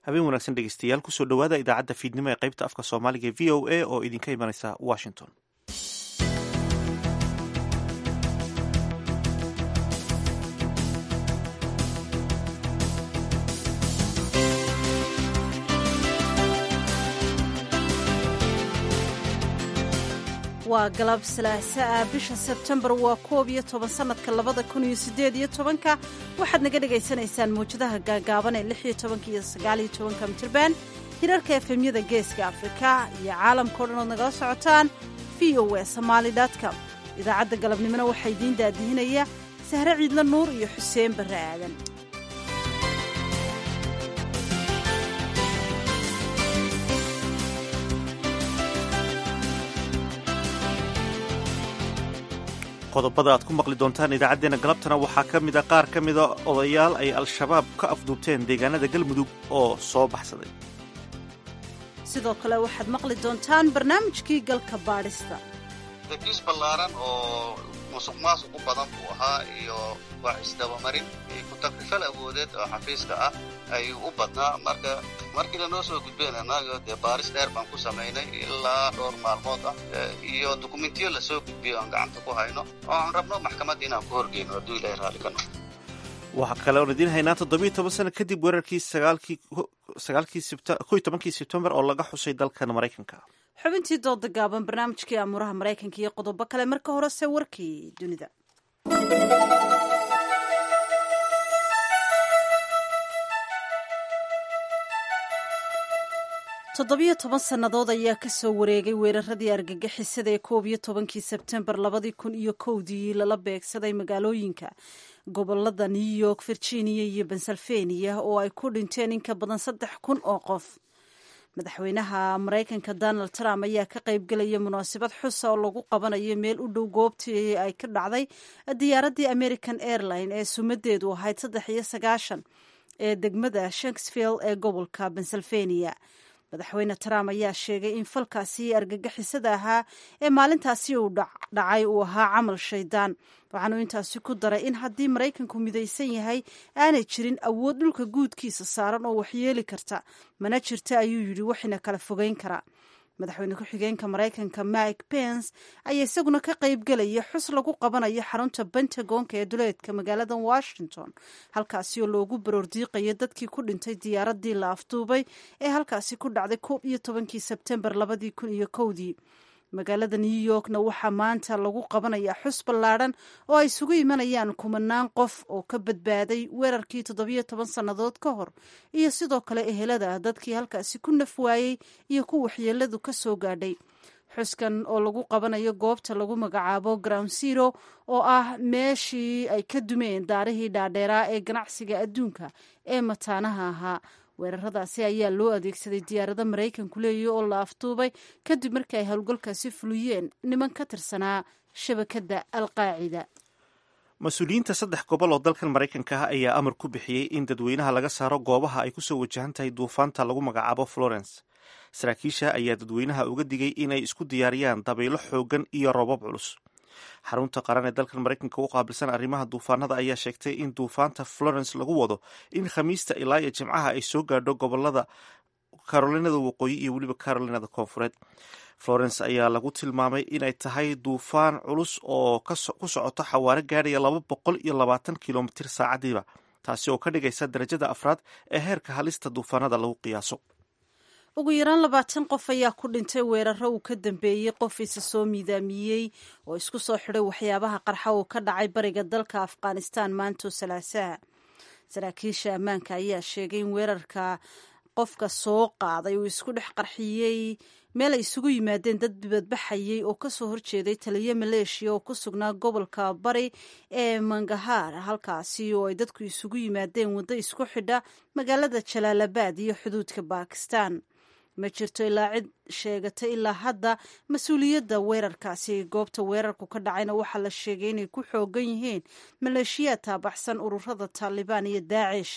habeen wanaagsan dhegeystayaal kusoo dhowaada idaacadda fiidnimo ee qaybta afka soomaaliga v o a oo idinka imanaysa washington waa galab salaaso ah bisha sebtembar waa koob iyo toban sannadka labada kun iyo siddeed iyo tobanka waxaad naga dhagaysanaysaan mawjadaha gaagaaban ee lix iyo tobanka iyo sagaal iyo tobanka mitirban hirarka efemyada geeska afrika iyo caalamkao dhan ood nagala socotaan v o e somaali com idaacadda galabnimona waxaa idiin daadihinaya sahre ciidla nuur iyo xuseen barre aadan qodobada aad ku maqli doontaan idaacaddeenna galabtana waxaa ka mida qaar ka mida odayaal ay al-shabaab ka afduubteen deegaanada galmudug oo soo baxsaday sidoo kale waxaad maqli doontaan barnaamijkii galka baadhista dakiis ballaaran oo musuq maasuq u badan buu ahaa iyo wax isdabamarin iyo ku-takrifal awoodeed oo xafiiska ah ayuu u badnaa marka markii lanoo soo gudbeen annaga dee baaris dheer baan ku samaynay ilaa dhowr maalmood ah iyo dukumentiyo lasoo gudbiyo aan gacanta ku hayno oo aan rabno maxkamadda inaan ku horgeyno hadduu ilahay raalli ka noqo waxaa kale oon idiin haynaa toddobiyo toban sano kadib weerarkii sagaalkii tobankii sebtembar oo laga xusay dalkan maraykanka xubintii dooda gaaban barnaamijkii amuuraha maraykanka iyo qodobo kale marka horese warkii dunida toddobiyo toban sannadood ayaa ka soo wareegay weeraradii argagixisada ee koob iyo tobankii sebtembar labadii kun iyo kowdii lala beegsaday magaalooyinka gobolada new york virginia iyo pennsylvania oo ay ku dhinteen in ka badan saddex kun oo qof madaxweynaha maraykanka donald trump ayaa ka qaybgelaya munaasabad xusa oo lagu qabanayo meel u dhow goobtii ay ka dhacday diyaaraddii american airline ee sumadeedu ahayd saddex iyo sagaashan ee degmada shanksville ee gobolka pennsylvania madaxweyne trump ayaa sheegay in falkaasi argagixisada ahaa ee maalintaasi uu dhacay uu ahaa camal shaydaan waxaanu intaasi ku daray in haddii maraykanku midaysan yahay aanay jirin awood dhulka guudkiisa saaran oo waxyeeli karta mana jirta ayuu yidhi waxina kala fogeyn karaa madaxweyne ku-xigeenka maraykanka mike pence ayaa isaguna ka qaybgelaya xus lagu qabanayo xarunta pentagonka ee duleedka magaalada washington halkaasi oo loogu baroordiiqayo dadkii ku dhintay diyaaradii la afduubay ee halkaasi ku dhacday koob iyo tobankii sebtembar labadii kun iyo kowdii magaalada new yorkna waxaa maanta lagu qabanayaa xus ballaadhan oo ay isugu imanayaan kumanaan qof oo ka badbaaday weerarkii toddobiyo toban sannadood ka hor iyo sidoo kale ehelada dadkii halkaasi ku naf waayey iyo ku waxyeeladu ka soo gaadhay xuskan oo lagu qabanayo goobta lagu magacaabo ground zero oo ah meeshii ay ka dumeen daarihii dhaadheeraa ee ganacsiga adduunka ee mataanaha ahaa weeraradaasi ayaa loo adeegsaday diyaarado maraykanku leeya oo la afduubay kadib markii ay howlgalkaasi fuliyeen niman ka tirsanaa shabakadda alqaacida mas-uuliyiinta saddex gobol oo dalkan maraykanka ah ayaa amar ku bixiyey in dadweynaha laga saaro goobaha ay kusoo wajahan tahay duufaanta lagu magacaabo florence saraakiisha ayaa dadweynaha uga digay inay isku diyaariyaan dabaylo xoogan iyo roobab culus xarunta qaran ee dalkan maraykanka u qaabilsan arrimaha duufaanada ayaa sheegtay in duufaanta florence lagu wado in khamiista ilaa iyo jimcaha ay soo gaadho gobolada carolinada waqooyi iyo weliba carolinada koonfureed florence ayaa lagu tilmaamay inay tahay duufaan culus oo ku socota xawaaro gaadhaya laba boqol iyo labaatan kilomitir saacadiiba taasi oo ka dhigaysa darajada afraad ee heerka halista duufaanada lagu qiyaaso ugu yaraan labaatan qof ayaa ku dhintay weeraro uu ka dambeeyey qof isa soo miidaamiyey oo isku soo xidhay waxyaabaha qarxa uu ka dhacay bariga dalka afghanistan maanto salaasaha saraakiisha ammaanka ayaa sheegay in weerarka qofka soo qaaday uu isku dhex qarxiyey meel ay isugu yimaadeen dad dibadbaxayey oo kasoo horjeeday taliyo maleeshiya oo ku sugnaa gobolka bari ee mangahaar halkaasi oo ay dadku isugu yimaadeen waddo isku xidha magaalada jalaalabad iyo xuduudka bakistan ma jirto ilaa cid sheegatay ilaa hadda mas-uuliyadda weerarkaasi goobta weerarku ka dhacayna waxaa la sheegay inay ku xoogan yihiin maleeshiyaad taabaxsan ururada taalibaan iyo daacish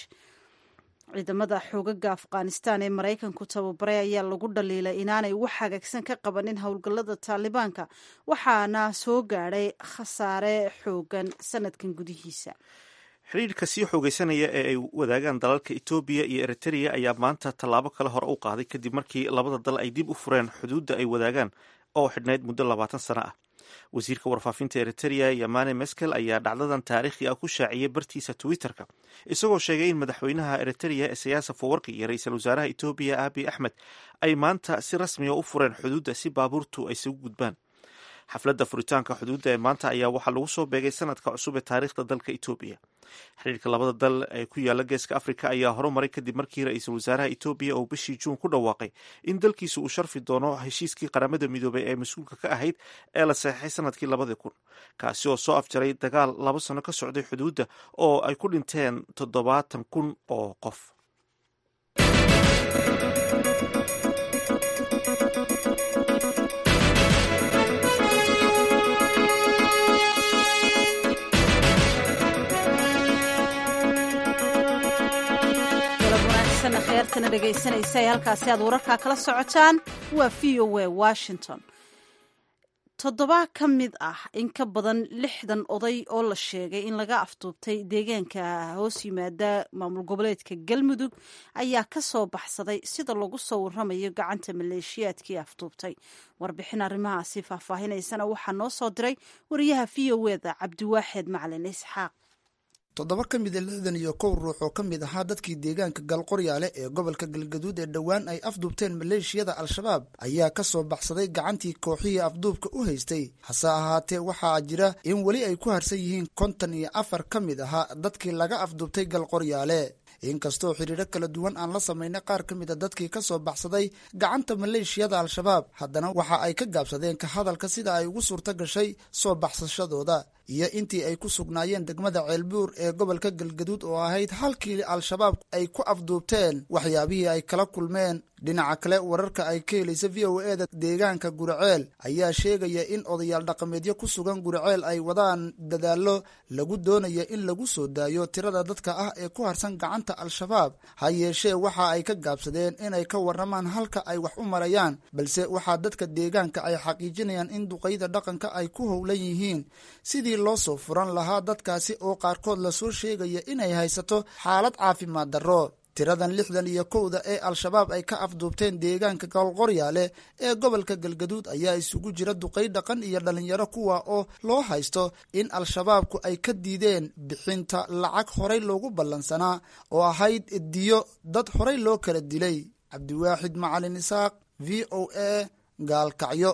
ciidamada xoogaga afghanistan ee maraykanku tababaray ayaa lagu dhaliilay inaanay wax hagaagsan ka qabanin howlgallada taalibaanka waxaana soo gaadhay khasaare xoogan sanadkan gudihiisa xidhiirka sii xoogeysanaya ee ay wadaagaan dalalka etoobiya iyo eritrea ayaa maanta tallaabo kale hore u qaaday kadib markii labada dal ay dib u fureen xuduudda ay wadaagaan oo xidhnayd muddo labaatan sano ah wasiirka warfaafinta eritrea yamane meskel ayaa dhacdadan taariikhi ah ku shaaciyey bartiisa twitter-ka isagoo sheegay in madaxweynaha eritrea esayaasa fawarki iyo ra-iisul wasaaraha etoobiya abi axmed ay maanta si rasmiga u fureen xuduudda si baabuurtu ay isugu gudbaan xafladda furitaanka xuduudda ee maanta ayaa waxaa lagu soo beegay sanadka cusub ee taariikhda dalka etoobiya xiriirka labada dal ee ku yaala geeska afrika ayaa horumaray kadib markii ra-iisul wasaaraha etoobiya uu bishii juun ku dhawaaqay in dalkiisu uu sharfi doono heshiiskii qaramada midoobay ee mas-uulka ka ahayd ee la saxeixay sanadkii labadii kun kaasi oo soo afjaray dagaal laba sano ka socday xuduudda oo ay ku dhinteen toddobaatan kun oo qof heertana dhegaysanaysa ee halkaasi aad wararkaa kala socotaan waa v o a washington toddoba ka mid ah in ka badan lixdan oday oo la sheegay in laga afduubtay deegaanka hoos yimaada maamul goboleedka galmudug ayaa ka soo baxsaday sida lagu soo waramayo gacanta maleeshiyaadkii afduubtay warbixin arrimahaasi faahfaahinaysana waxaa noo soo diray wariyaha v o eda cabdiwaaxeed macalin isxaaq toddoba ka mida lixdan iyo kow ruux oo ka mid ahaa dadkii deegaanka galqoryaale ee gobolka galgaduud ee dhowaan ay afduubteen maleeshiyada al-shabaab ayaa ka soo baxsaday gacantii kooxihii afduubka u haystay hase ahaatee waxaa jira in weli ay ku harsan yihiin konton iyo afar ka mid ahaa dadkii laga afduubtay galqoryaale inkastoo xiriiro kala duwan aan la samaynay qaar ka mid a dadkii ka soo baxsaday gacanta maleeshiyada al-shabaab haddana waxa ay ka gaabsadeen ka hadalka sida ay ugu suurto gashay soo baxsashadooda iyo intii ay ku sugnaayeen degmada ceelbuur ee gobolka galgaduud oo ahayd halkii al-shabaab ay ku afduubteen waxyaabihii ay kala kulmeen dhinaca kale wararka ay ka helaysa v o e da deegaanka guraceel ayaa sheegaya in odayaal dhaqameedyo ku sugan guraceel ay wadaan dadaallo lagu doonaya in lagu soo daayo tirada dadka ah ee ku harsan gacanta al-shabaab ha yeeshee waxa ay ka gaabsadeen inay ka warramaan halka ay wax u marayaan balse waxaa dadka deegaanka ay xaqiijinayaan in duqayda dhaqanka ay ku howlan yihiin sidii loo soo furan lahaa dadkaasi oo qaarkood lasoo sheegaya inay haysato xaalad caafimaad darro tiradan lixdan iyo kowda ee al-shabaab ay ka afduubteen deegaanka galqoryaale ee gobolka galgaduud ayaa isugu jira duqay dhaqan iyo dhalinyaro kuwa oo loo haysto in al-shabaabku ay ka diideen bixinta lacag horay loogu ballansanaa oo ahayd diyo dad horay loo kala dilay cabdiwaaxid macalin isaaq v o a gaalkacyo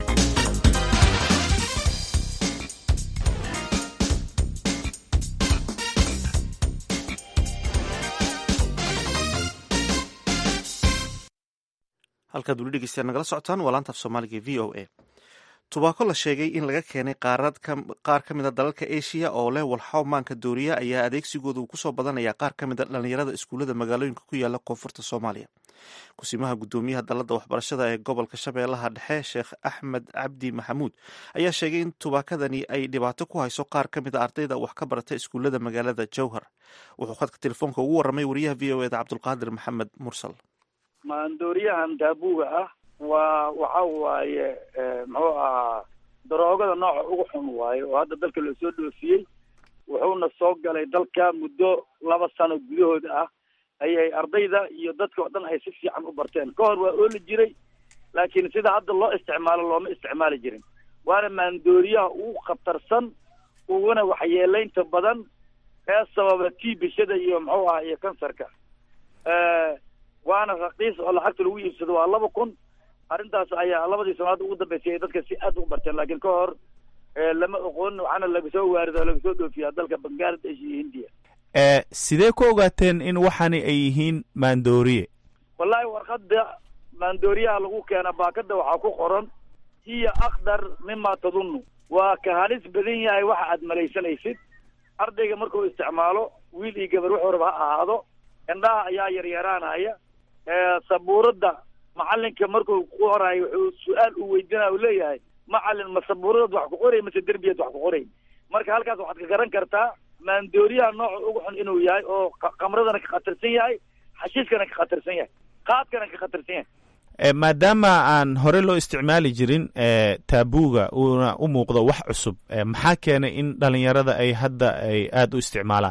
halkaad weli dhegeystayaal nagala socotaan waa laanta af soomaaliga v o a tubaako la sheegay in laga keenay qaar ka mida dalalka asia oo leh walxaw maanka dooriya ayaa adeegsigooda uu kusoo badanaya qaar ka mida dhalinyarada iskuullada magaalooyinka ku yaala koonfurta soomaaliya kusimaha guddoomiyaha dalladda waxbarashada ee gobolka shabeellaha dhexe sheekh axmed cabdi maxamuud ayaa sheegay in tubaakadani ay dhibaato ku hayso qaar ka mida ardayda wax ka barata iskuullada magaalada jowhar wuxuu khadka telefoonka ugu warramay wariyaha v o eda cabdulqaadir maxamed mursal maandooriyahan daabuga ah waa waxa waaye muxuu ahaa daroogada nooca ugu xun waaye oo hadda dalka loo soo dhoofiyey wuxuuna soo galay dalka muddo laba sano gudahooda ah ayay ardayda iyo dadka oo dhan ay si fiican u barteen ka hor waa ooli jiray laakiin sida hadda loo isticmaalo looma isticmaali jirin waana maandooriyaha ugu khatarsan uguna waxyeelaynta badan ee sababa tiibishada iyo muxuu ahaa iyo kansarka waana raqiis oo lacagta lagu iibsado waa laba kun arrintaas ayaa labadii sanaad ugu dambeysay ay dadka si aad ugu barteen laakiin ka hor lama oqoon waxaana laga soo waarido laga soo dhoofiyaa dalka bangladesh iyo hindiya sidee ku ogaateen in waxani ay yihiin maandooriye wallahi warqadda maandooriyaha lagu keena baakada waxaa ku qoran hiya akdar mima tadunnu waa ka halis badan yahay waxa aad malaysanaysid ardayga markuu isticmaalo wiil iyo gabar wuxuu raba ha ahaado indhaha ayaa yaryaraanaya sabuuradda macalinka markuu ku qoraayo wuxuu su-aal uu weydiinaya u leeyahay macalin ma sabuuradaad wax ku qoray mase derbiyaad wax ku qoray marka halkaas waxaad ka garan kartaa maandooriyaha nooca ugu xun inuu yahay oo kamradana ka khatarsan yahay xashiiskana ka khatarsan yahay qaadkana ka khatarsan yahay maadaama aan hore loo isticmaali jirin taabuga uuna u muuqdo wax cusub maxaa keenay in dhalinyarada ay hadda ay aada u isticmaalaan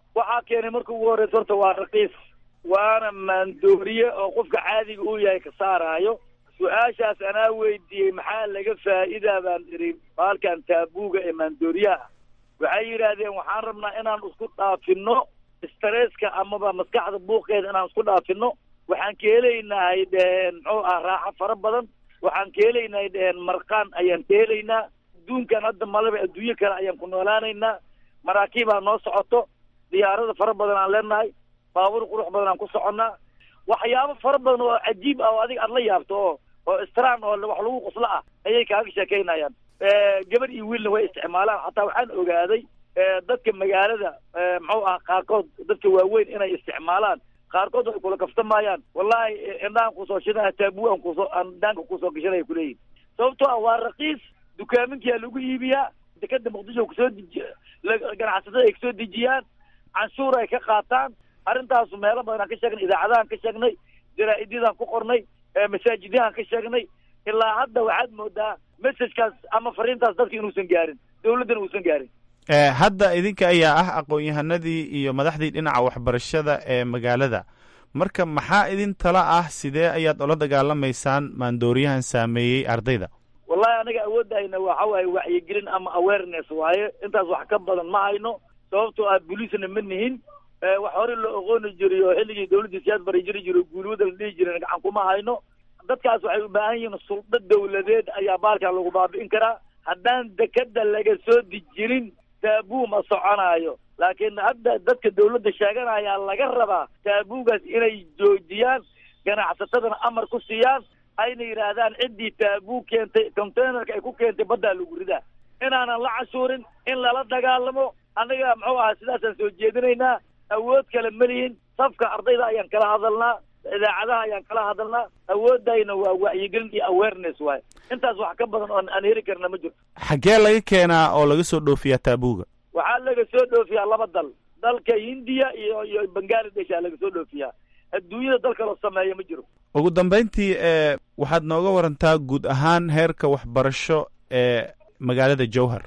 waxaa keenay marka ugu horreysa horta waa raqiis waana maandooriye oo qofka caadiga uu yahay ka saaraayo su-aashaas anaa weydiiyey maxaa laga faa'iidaa baan idhi baalkan taabuuga ee maandooriyaha waxay yidhaahdeen waxaan rabnaa inaan isku dhaafino stresska amaba maskaxda buuqeeda inaan isku dhaafino waxaan ka helaynahay dheheen muxuu ah raaxo fara badan waxaan ka helaynahay dheheen marqaan ayaan ka helaynaa adduunkan hadda malaba adduunyo kale ayaan ku noolaanaynaa maraakiibaa noo socoto diyaarada fara badan aan leenahay baabuur qurux badan aan ku soconnaa waxyaabo fara badan oo cajiib ah oo adiga aad la yaabto oo oo straan oo wax lagu qoslo ah ayay kaaga sheekaynayaan gabadh iyo wiilna way isticmaalaan xataa waxaan ogaaday dadka magaalada muxuu ah qaarkood dadka waaweyn inay isticmaalaan qaarkood ay kula kaftamayaan wallahi indhahan kusoo shidana taabu aan kusoo aan daanka kusoo gashanaya kuleeyihin sababtoo ah waa raqiis dukaaminkia lagu iibiyaa dekada muqdisho kusoo deji ganacsatada ay kasoo dejiyaan canshuur ay ka qaataan arrintaasu meelo badan aan ka sheegnay idaacadahan ka sheegnay jaraa-idyadaan ku qornay masaajidyahan ka sheegnay ilaa hadda waxaad moodaa messajkaas ama fariintaas dadka inuusan gaarin dawladdana uusan gaarin hadda idinka ayaa ah aqoon-yahanadii iyo madaxdii dhinaca waxbarashada ee magaalada marka maxaa idin tala ah sidee ayaad ula dagaalamaysaan maandooriyahan saameeyey ardayda wallahi anaga awoodahayna waxa waaye wacyigelin ama awareness waaye intaas wax ka badan ma hayno sababtoo ah booliisna ma nihin wax hore loo oqooni jiray oo xilligii dawladdii siyaad bari jiri jiro guulwada la dhihi jiren gacan kuma hayno dadkaas waxay u baahan yihiin suldo dawladeed ayaa baalkan lagu baabi'in karaa haddaan dekada laga soo dejinin taabuu ma soconaayo laakiin hadda dadka dawladda sheeganayaa laga rabaa taabuugaas inay joojiyaan ganacsatadana amar ku siiyaan ayna yidhaahdaan ciddii taabuu keentay containerka ay ku keentay baddaa lagu ridaa inaanan la cashuurin in lala dagaalamo annaga muxuu ahaa sidaasaan soo jeedinaynaa awood kale ma lihin safka ardayda ayaan kala hadalnaa idaacadaha ayaan kala hadalnaa awoodayna waa wacyigelin iyo awareness waaye intaas wax ka badan oon aan heli karna ma jirto xaggee laga keenaa oo laga soo dhoofiyaa taabuuga waxaa laga soo dhoofiyaa laba dal dalka hindiya iyo iyo bangaladesh aa laga soo dhoofiyaa adduunyada dal kaloo sameeya ma jiro ugu dambayntii e waxaad nooga warantaa guud ahaan heerka waxbarasho ee magaalada jowhar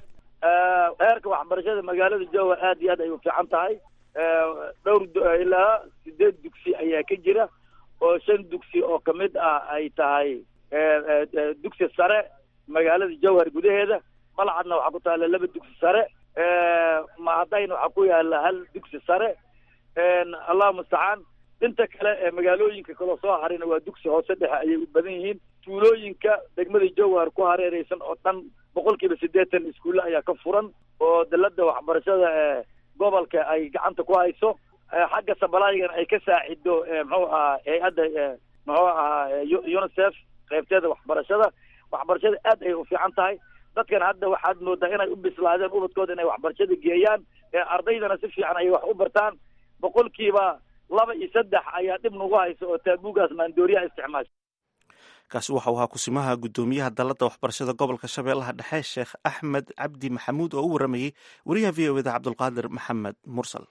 heerka waxbarashada magaalada jowhar aad iyo aad ay u fiican tahay dhowr ilaa sideed dugsi ayaa ka jira oo shan dugsi oo kamid ah ay tahay dugsi sare magaalada jowhar gudaheeda malcadna waxaa ku taalla laba dugsi sare mahadayna waxaa ku yaala hal dugsi sare allahu mustacaan inta kale ee magaalooyinka kaloo soo harayna waa dugsi hoose dhexe ayay u badan yihiin tuulooyinka degmada jowhar ku hareereysan oo dhan boqol kiiba siddeetan iskuulle ayaa ka furan oo dalada waxbarashada ee gobolka ay gacanta ku hayso xagga sabalaygana ay ka saacido muxuu ahaa hay-adda muxuu ahaa unicef qaybteeda waxbarashada waxbarashada aad ay u fiican tahay dadkan hadda waxaad moodaa inay u bislaadeen ubadkooda inay waxbarashada geeyaan ardaydana si fiican ay wax u bartaan boqolkiiba laba iyo saddex ayaa dhib nagu haysa oo taabuugaas maandooriyaha isticmaasha kaasi waxau ahaa kusimaha guddoomiyaha dalladda waxbarashada gobolka shabeellaha dhexe sheekh axmed cabdi maxamuud oo u waramayey wariyaha v o eda cabdulqaadir maxamed mursal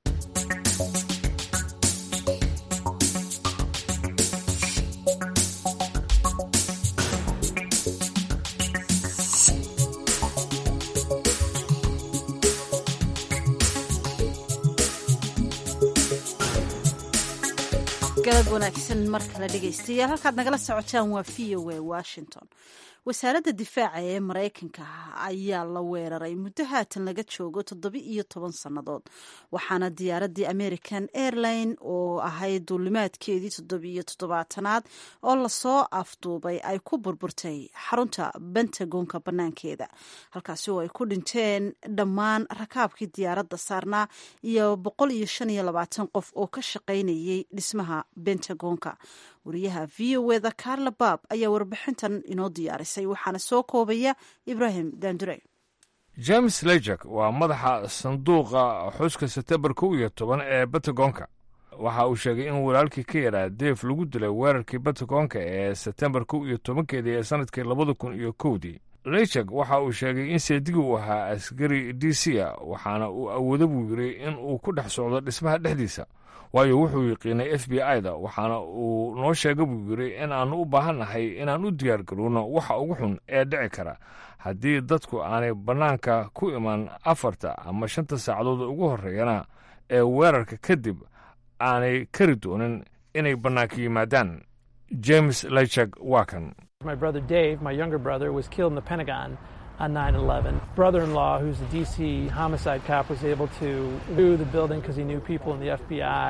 galab wanaagsan mar kale dhegaystayaal halkaad nagala socotaan waa v o a washington wasaaradda difaaca ee maraykanka ayaa la weeraray muddo haatan laga joogo toddoba iyo toban sannadood waxaana diyaaraddii american airline oo ahayd duulimaadkeedii toddobiyo toddobaatanaad oo lasoo afduubay ay ku burburtay xarunta bentagonka bannaankeeda halkaasi oo ay ku dhinteen dhammaan rakaabkii diyaaradda saarnaa iyo boqol iyo shan iyo labaatan qof oo ka shaqaynayay dhismaha bentagonka wariyaha v o eda carla baab ayaa warbixintan inoo diyaarisay waxaana soo koobaya ibrahim dandure james lejak waa madaxa sanduuqa xuska setembar kow iyo toban ee batagonka waxa uu sheegay in walaalkii ka yaraa deef lagu dilay weerarkii batagonka ee setembar kow iyo tobankeedii ee sanadkii labada kun iyo kowdii lejak waxa uu sheegay in seedigi uu ahaa askari d c a waxaana uu awoodo buu yiri in uu ku dhex socdo dhismaha dhexdiisa waayo wuxuu yiqiinay f b i da waxaana uu noo sheega buu yiri in aanu u baahannahay inaan u diyaar garowno waxa ugu xun ee dhici kara haddii dadku aanay bannaanka ku iman afarta ama shanta saacadood ugu horreeyana ee weerarka kadib aanay kari doonin inay bannaanka yimaadaan james lechak waa kan My brother Dave, my younger brother, was killed in the Pentagon on 9 11. Brother in law, who's a DC homicide cop, was able to do the building because he knew people in the FBI.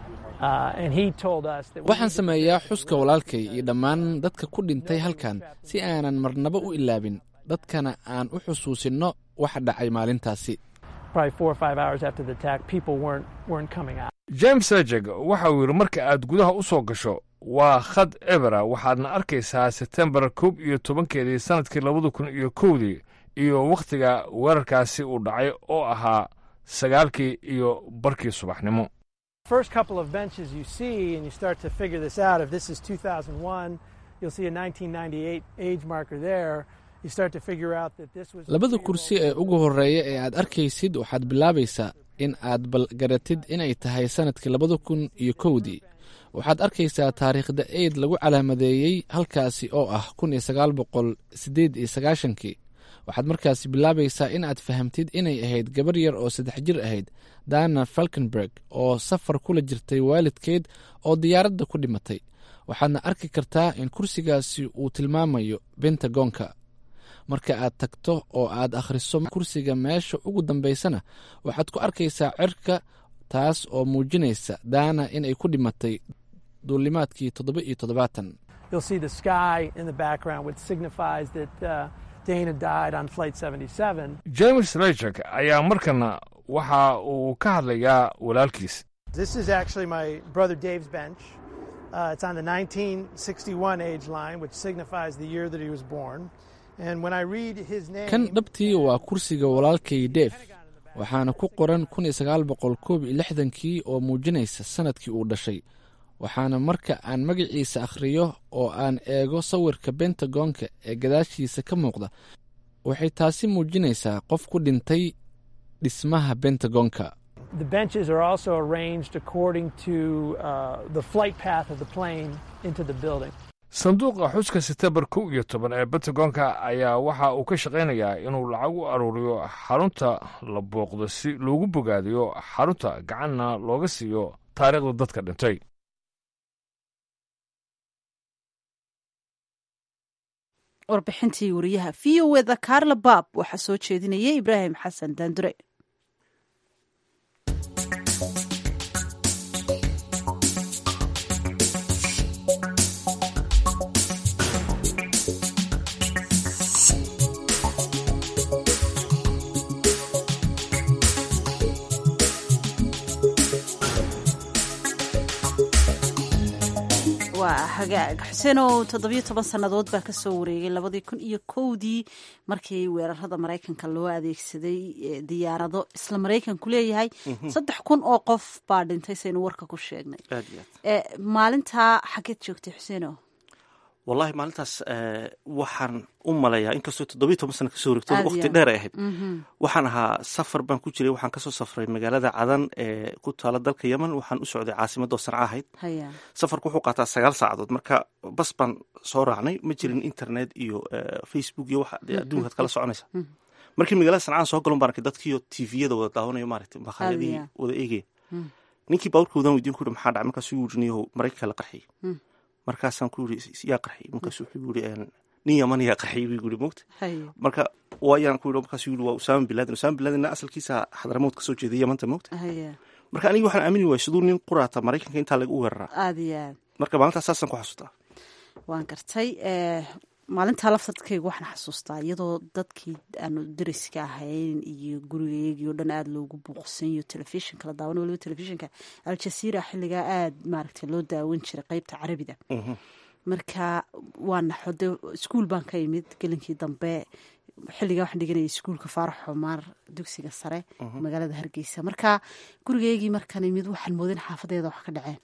Uh, and he told us that we waxaan sameeyaa xuska walaalkay iyo dhammaan dadka ku dhintay halkan si aanan marnaba u ilaabin dadkana aan u xusuusinno waxa dhacay maalintaasi probably four or five hours after the attack, people weren't weren't coming out. james lechak waxa uu yidhi marka aad gudaha u soo gasho waa khad ebera waxaadna arkaysaa sebtembar koob iyo tobankeedii sannadkii labada kun iyo kowdii iyo wakhtiga weerarkaasi uu dhacay oo ahaa sagaalkii iyo barkii subaxnimo First couple of benches you see, and you start to figure this out. If this is 2001, you'll see a 1998 age marker there. You start to figure out that this was labada kursi ee ugu horreeya ee aad arkaysid waxaad bilaabaysaa in aad balgaratid inay tahay sannadkii labada kun iyo kowdii waxaad arkaysaa taariikhda eid lagu calaamadeeyey halkaasi oo ah kun iyo sagaal boqol siddeed iyo sagaashankii waxaad markaasi bilaabaysaa in aad fahamtid inay ahayd gabar yar oo saddex jir ahayd dana falkenberg oo safar kula jirtay waalidkeed oo diyaaradda ku dhimatay waxaadna arki kartaa in kursigaasi uu tilmaamayo bentagonka marka aad tagto oo aad akhriso kursiga meesha ugu dambaysana waxaad ku arkaysaa cirka taas oo muujinaysa daana inay ku dhimatay duulimaadkii toddoba iyo toddobaatan you'll see the sky in the background, which signifies that uh, Dana died on Flight 77. james lechak ayaa markana waxa uu ka hadlayaa walaalkiis This is actually my brother Dave's bench. Uh, it's on the 1961 age line, which signifies the year that he was born. And when I read his name, kan dhabtii waa kursiga walaalkay deef waxaana ku qoran kun iyo sagaal boqol koob iyo lixdankii oo muujinaysa sannadkii uu dhashay waxaana marka aan magaciisa akhriyo oo aan eego sawirka bentagonka ee gadaashiisa ka muuqda waxay taasi muujinaysaa qof ku dhintay dhismaha bentagonka the benches are also arranged according to uh, the flight path of the plane into the building. sanduuqa xuska sebtembar kow iyo toban ee bentagonka ayaa waxa uu ka shaqaynayaa inuu lacag u aruuriyo xarunta la booqdo si loogu bogaadiyo xarunta gacanna looga siiyo taariikhda dadka dhintay warbixintii wariyaha v o eda carla bab waxaa soo jeedinaya ibraahim xasan daandure waa hagaag xuseenow toddobiyo toban sannadood baa kasoo wareegay labadii kun iyo kowdii markii weerarada maraykanka loo adeegsaday diyaarado isla maraykanku leeyahay saddex kun oo qof baa dhintay saynu warka ku sheegnay aad iyo aad maalintaa xageed joogtay xuseenow wallahi maalintaas waxaan u malayaa inkastoo toddobiyo toban sana kasoo wareegto Aad iyo waqti aad. dheer ay ahayd waxaan ahaa safar baan ku jiray waxaan kasoo safray magaalada cadan ee ku taala dalka yemen waxaan u socday caasimadoo sanca ahayd haya safarku wuxuu qaataa sagaal saacadood marka bas baan soo raacnay ma jirin internet iyo eh, facebook iyo waxa dee adduunkaad kala soconaysa markii magaalada sancaan soo galon baan arkay dadkiiyo tviyada wada daawanayo maaragtay makhaayadihii Aad wada eegaya ninkii baaburka wadaan weydiin ku yidhi maxaa dhacay markaasuu yidhi niyahow maraykanka la qarxiyey markaasaan ku yidhi yaa qarxiyey markaasuu wuxuu yidhi "Een, nin yaman yaa qarxiyey buu yidhi mogta haya marka waayaan ku yidhi markaasuu yidhi waa usaama bin laden usaama bin ladenna asalkiisa xadramowd kasoo jeeday yamanta mogta haya marka aniga waxaan aamini waayay siduu nin quraata maraykanka intaa laga u weeraraa aada iyo aad marka maalintaas saasaan ku xasuustaa waan gartay maalintaa laftarkayga waxaan xasuustaa iyadoo dadkii aanu dariska ahayn iyo gurigaygii oo dhan aada loogu buuqsan iyo telefishinka la daawan waliba telefishinka aljaziira xilligaa aada maaragtay loo daawan jiray qeybta carabiga marka waa naxo de iskuul baan ka imid gelinkii dambe xilligaa waxaan dhiganaya iskuulka faarax xumaar dugsiga sare magaalada hargeysa marka gurigaygii markaan imid waxaan moodin xaafadeeda wax ka dhaceen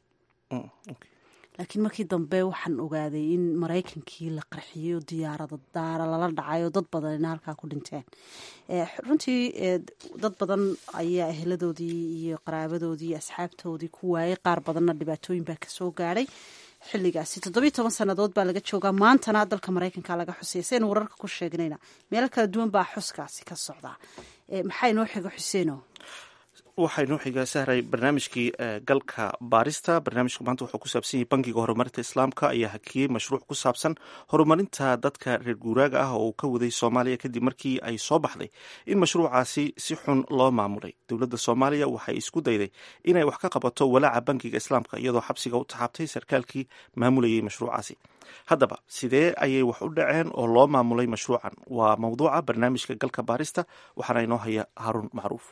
laakiin markii dambe waxaan ogaaday in maraykankii la qarxiyey oo diyaarado daara lala dhacay oo dad badanina halkaa ku dhinteen runtii dad badan ayaa eheladoodii iyo qaraabadoodii iyo asxaabtoodii ku waayay qaar badanna dhibaatooyin baa kasoo gaadhay xilligaasi toddobiyo toban sannadood baa laga joogaa maantana dalka maraykanka laga xusaya saynu wararka ku sheegnayna meelo kala duwan baa xuskaasi ka socdaa maxaa inoo xiga xuseeno waxaynu xigaa sahray barnaamijkii galka baarista barnaamijku maanta wuxuu ku saabsan yahay bankiga horumarinta islaamka ayaa hakiyey mashruuc ku saabsan horumarinta dadka reer guuraaga ah oo uu ka waday soomaaliya kadib markii ay soo baxday in mashruucaasi si xun loo maamulay dowladda soomaaliya waxay isku dayday inay wax ka qabato walaaca bankiga islaamka iyadoo xabsiga u taxaabtay sarkaalkii maamulayay mashruucaasi haddaba sidee ayay wax u dhaceen oo loo maamulay mashruucan waa mawduuca barnaamijka galka baarista waxaana inoo haya haruun macruuf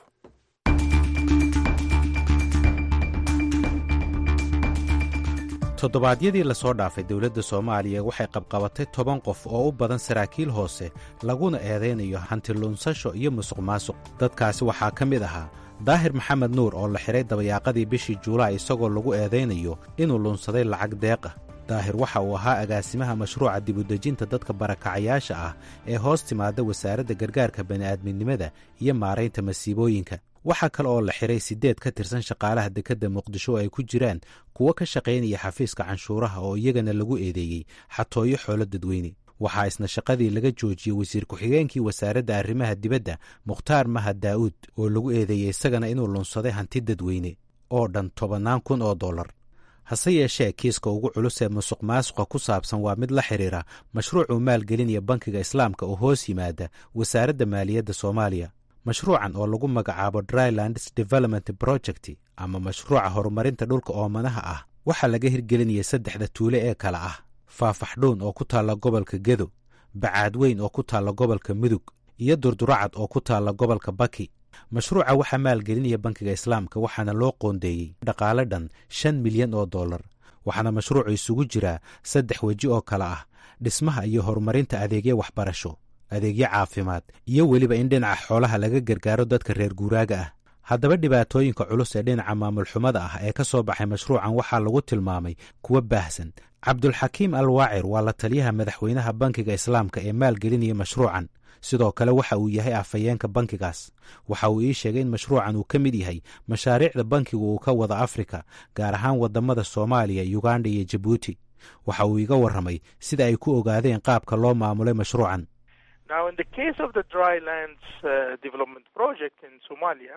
toddobaadyadii lasoo dhaafay dowladda soomaaliya waxay qabqabatay toban qof oo u badan saraakiil hoose laguna eedaynayo hantiluunsasho iyo musuq maasuq dadkaasi waxaa ka mid ahaa daahir maxamed nuur oo la xidhay dabayaaqadii bishii juulaay isagoo lagu eedaynayo inuu luunsaday lacag deeq ah daahir waxa uu ahaa agaasimaha mashruuca dibudejinta dadka barakacayaasha ah ee hoos timaada wasaaradda gargaarka bani'aadminimada iyo maaraynta masiibooyinka waxaa kale oo la xidhay siddeed ka tirsan shaqaalaha dekedda muqdisho oo ay ku jiraan kuwo ka shaqaynaya xafiiska canshuuraha oo iyagana lagu eedeeyey xatooyo xoolo dadweyne waxaa isna shaqadii laga joojiyey wasiir ku-xigeenkii wasaaradda arrimaha dibadda mukhtaar mahad daa'uud oo lagu eedeeyey isagana inuu lunsaday hanti dadweyne oo dhan tobannaan kun oo dollar hase yeeshee kiiska ugu culus ee musuq maasuqa ku saabsan waa mid la xidhiira mashruucuu maalgelinaya bankiga islaamka oo hoos yimaada wasaaradda maaliyadda soomaaliya mashruucan oo lagu magacaabo drylands development project ama mashruuca horumarinta dhulka oomanaha ah waxaa laga hirgelinaya saddexda tuule ee kale ah faafaxdhuun oo ku taalla gobolka gedo bacaadweyn oo ku taalla gobolka mudug iyo durduracad oo ku taalla gobolka baki mashruuca waxaa maalgelinaya bankiga islaamka waxaana loo qoondeeyey dhaqaale dhan shan milyan oo dollar waxaana mashruucu isugu jiraa saddex weji oo kale ah dhismaha iyo horumarinta adeegyo waxbarasho adeegyo caafimaad iyo weliba in dhinaca xoolaha laga gargaaro dadka reer guuraaga ah haddaba dhibaatooyinka culus ee dhinaca maamulxumada ah ee ka soo baxay mashruucan waxaa lagu tilmaamay kuwa baahsan cabdulxakiim al waacir waa la taliyaha madaxweynaha bankiga islaamka ee maalgelinaya mashruucan sidoo kale waxa uu yahay afhayeenka bankigaas waxa uu ii sheegay in mashruucan uu ka mid yahay mashaariicda bankigu uu ka wada afrika gaar ahaan wadamada soomaaliya yuganda iyo jabuuti waxa uu iga warramay sida ay ku ogaadeen qaabka loo maamulay mashruucan Now, in the case of the drylands uh, development project in Somalia,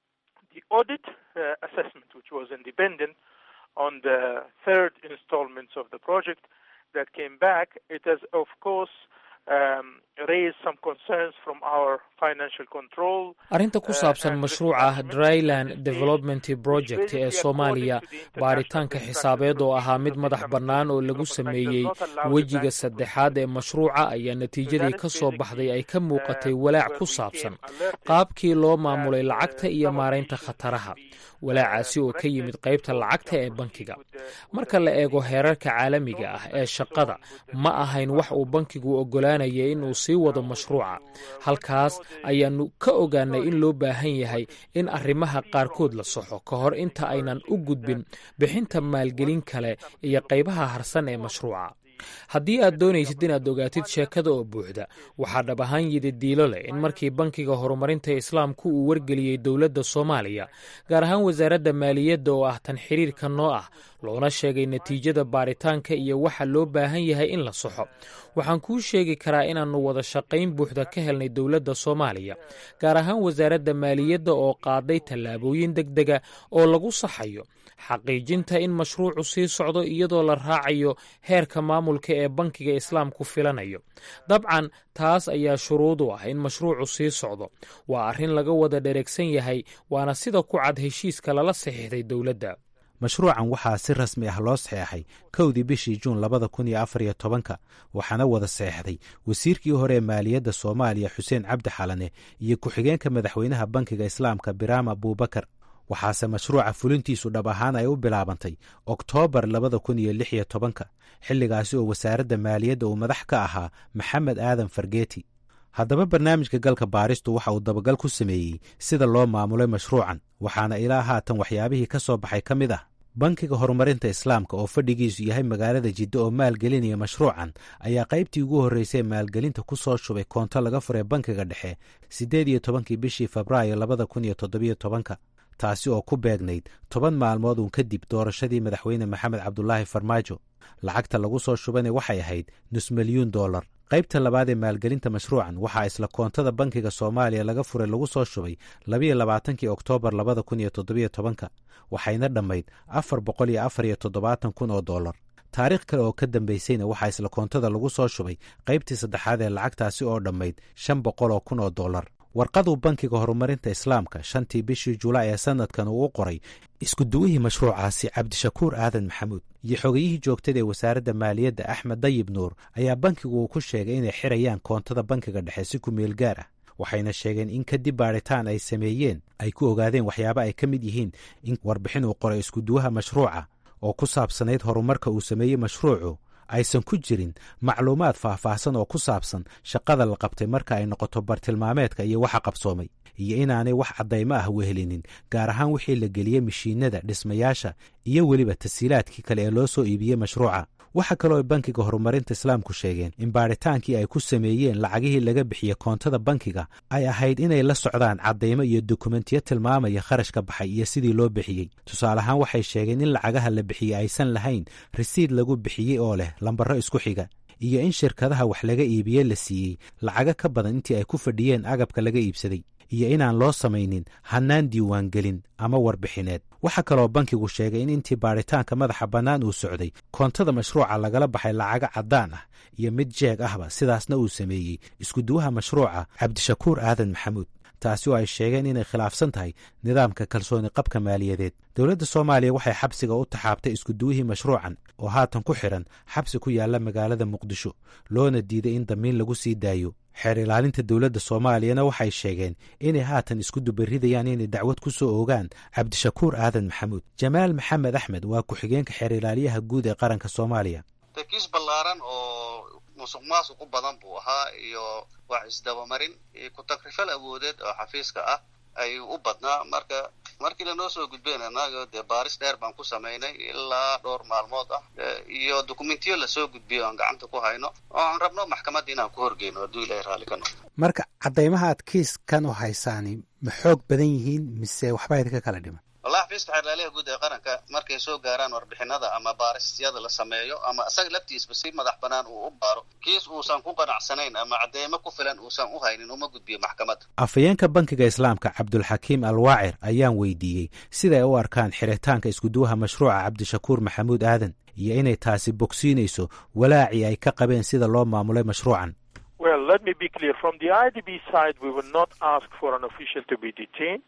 the audit uh, assessment, which was independent on the third installments of the project that came back, it has, of course, um, raised some concerns from our financial control. arrinta ku saabsan mashruuca dryland development project ee soomaaliya baaritaanka xisaabeed oo ahaa mid madax bannaan oo lagu sameeyey wejiga saddexaad ee mashruuca ayaa natiijadii ka soo baxday ay ka muuqatay walaac ku saabsan qaabkii loo maamulay lacagta iyo maaraynta khataraha walaacaasi oo ka yimid qaybta lacagta ee bankiga marka la eego heerarka caalamiga ah ee shaqada ma ahayn wax uu bankigu oggolaanaya inuu sii wado mashruuca halkaas ayaannu ka ogaanay in loo baahan yahay in arrimaha qaarkood la soxo ka hor inta aynan u gudbin bixinta maalgelin kale iyo qaybaha harsan ee mashruuca haddii aad doonaysid inaad ogaatid sheekada oo buuxda waxaa dhab ahaan yidi diilo leh in markii bankiga horumarinta islaamku uu wargeliyey dowladda soomaaliya gaar ahaan wasaaradda maaliyadda oo ah tan xiriirka noo ah loona sheegay natiijada baaritaanka iyo waxa loo baahan yahay in la soxo waxaan kuu sheegi karaa inaannu wada shaqayn buuxda ka helnay dowladda soomaaliya gaar ahaan wasaaradda maaliyadda oo qaaday tallaabooyin deg dega oo lagu saxayo xaqiijinta in mashruucu sii socdo iyadoo la raacayo heerka maamulka ee bankiga islaamku filanayo dabcan taas ayaa shuruud u ah in mashruucu sii socdo waa arrin laga wada dhereegsan yahay waana sida ku cad heshiiska lala saxiixday dowladda mashruucan waxaa si rasmi ah loo saxeexay kowdii bishii juun labada kun iyo afar iyo tobanka waxaana wada saxeexday wasiirkii hore ee maaliyadda soomaaliya xuseen cabdi xalane iyo ku-xigeenka madaxweynaha bankiga islaamka biraam abuubakar waxaase mashruuca fulintiisu dhab ahaan ay u bilaabantay oktoobar labada kun iyo lix iyo tobanka xilligaasi oo wasaaradda maaliyadda uu madax ka ahaa maxamed aadan fargeeti haddaba barnaamijka galka baaristu waxa uu dabagal ku sameeyey sida loo maamulay mashruucan waxaana ilaa haatan waxyaabihii ka soo baxay ka mid ah bankiga horumarinta islaamka oo fadhigiisu yahay magaalada jiddo oo maalgelinaya mashruucan ayaa qaybtii ugu horreysay maalgelinta ku soo shubay koonto laga furay bankiga dhexe siddeed iyo tobankii bishii febraayo labada kun iyo toddobiyo tobanka taasi oo ku beegnayd toban maalmood uun kadib doorashadii madaxweyne maxamed cabdulaahi farmaajo lacagta lagu soo shubana waxay ahayd nus milyuun dollar qaybta labaad ee maalgelinta mashruucan waxaa isla koontada bankiga soomaaliya laga furay lagu soo shubay labayo labaatankii oktoobar labada kun iyo toddobiyo tobanka waxayna dhammayd afar boqol iyo afar iyo toddobaatan kun oo dollar taariikh kale oo ka dambaysayna waxaa isla koontada lagu soo shubay qaybtii saddexaad ee lacagtaasi oo dhammayd shan boqol oo kun oo dollar warqaduu bankiga horumarinta islaamka shantii bishii julaay ee sanadkan uu u qoray iskuduwihii mashruucaasi cabdishakuur aadan maxamuud iyo xogayihii joogtada ee wasaaradda maaliyadda axmed dayib nuur ayaa bankigu uu ku sheegay inay xirayaan koontada bankiga dhexe si ku meel gaar ah waxayna sheegeen in kadib baadhitaan ay sameeyeen ay ku ogaadeen waxyaaba ay ka mid yihiin in warbixin uu qoray iskuduwaha mashruuca oo ku saabsanayd horumarka uu sameeyey mashruucu aysan ku jirin macluumaad faahfaahsan oo ku saabsan shaqada la qabtay marka ay noqoto bartilmaameedka iyo waxa qabsoomay iyo inaanay wax caddaymo ah wehelinin gaar ahaan wixii la geliyey mashiinada dhismayaasha iyo weliba tasiilaadkii kale ee loo soo iibiyey mashruuca waxaa kaloo bankiga horumarinta islaamku sheegeen in baadhitaankii ay ku sameeyeen lacagihii laga bixiyey koontada bankiga ay ahayd inay la socdaan caddaymo iyo dokumentiyo tilmaamaya kharashka baxay iyo sidii loo bixiyey tusaale ahaan waxay sheegeen in lacagaha la bixiyey aysan lahayn risiid lagu bixiyey oo leh lambaro isku xiga iyo in shirkadaha wax laga iibiyey la siiyey lacago ka badan intii ay ku fadhiyeen agabka laga iibsaday iyo inaan loo samaynin hannaan diiwaangelin ama warbixineed waxaa kaloo bankigu sheegay in intii baadhitaanka madaxa bannaan uu socday koontada mashruuca lagala baxay lacago caddaan ah iyo mid jeeg ahba sidaasna uu sameeyey iskuduwaha mashruuca cabdishakuur aadan maxamuud taasi oo ay sheegeen inay khilaafsan tahay nidaamka kalsooni qabka maaliyadeed dowladda soomaaliya waxay xabsiga u taxaabtay iskuduwihii mashruucan oo haatan ku xidhan xabsi ku yaalla magaalada muqdisho loona diiday in damiin lagu sii daayo xeer ilaalinta dowladda soomaaliyana waxay sheegeen inay haatan isku dubaridayaan inay dacwad ku soo ogaan cabdishakuur aadan maxamuud jamaal maxamed axmed waa ku-xigeenka xeer ilaaliyaha guud ee qaranka soomaaliya tarkiis ballaaran oo musuq maasuq u badan buu ahaa iyo wax isdabamarin iyo ku-takrifal awoodeed oo xafiiska ah ayuu u badnaa marka markii lanoo soo gudbeen annaga dee baaris dheer baan ku samaynay ilaa dhowr maalmood ah iyo dokumentiyo lasoo gudbiyo aan gacanta ku hayno oo aan rabno maxkamadda inaan ku horgeyno hadduu ilahay raalli ka noqdo marka caddaymaha aad kiiskan u haysaani ma xoog badan yihiin mise waxbaa idinka kala dhiman wallahi xafiiska xeerlaaliha guud ee qaranka markay soo gaaraan warbixinada ama baarisyada la sameeyo ama isaga laftiisba si madax banaan uu u baaro kiis uusan ku qanacsanayn ama cadeymo ku filan uusan u haynin uma gudbiyo maxkamadda afhayeenka bankiga islaamka cabdulxakiim alwaacir ayaan weydiiyey siday u arkaan xiritaanka iskuduwaha mashruuca cabdishakuur maxamuud aadan iyo inay taasi bogsiinayso walaacii ay ka qabeen sida loo maamulay mashruucan Well, let me be clear. From the IDB side, we will not ask for an official to be detained,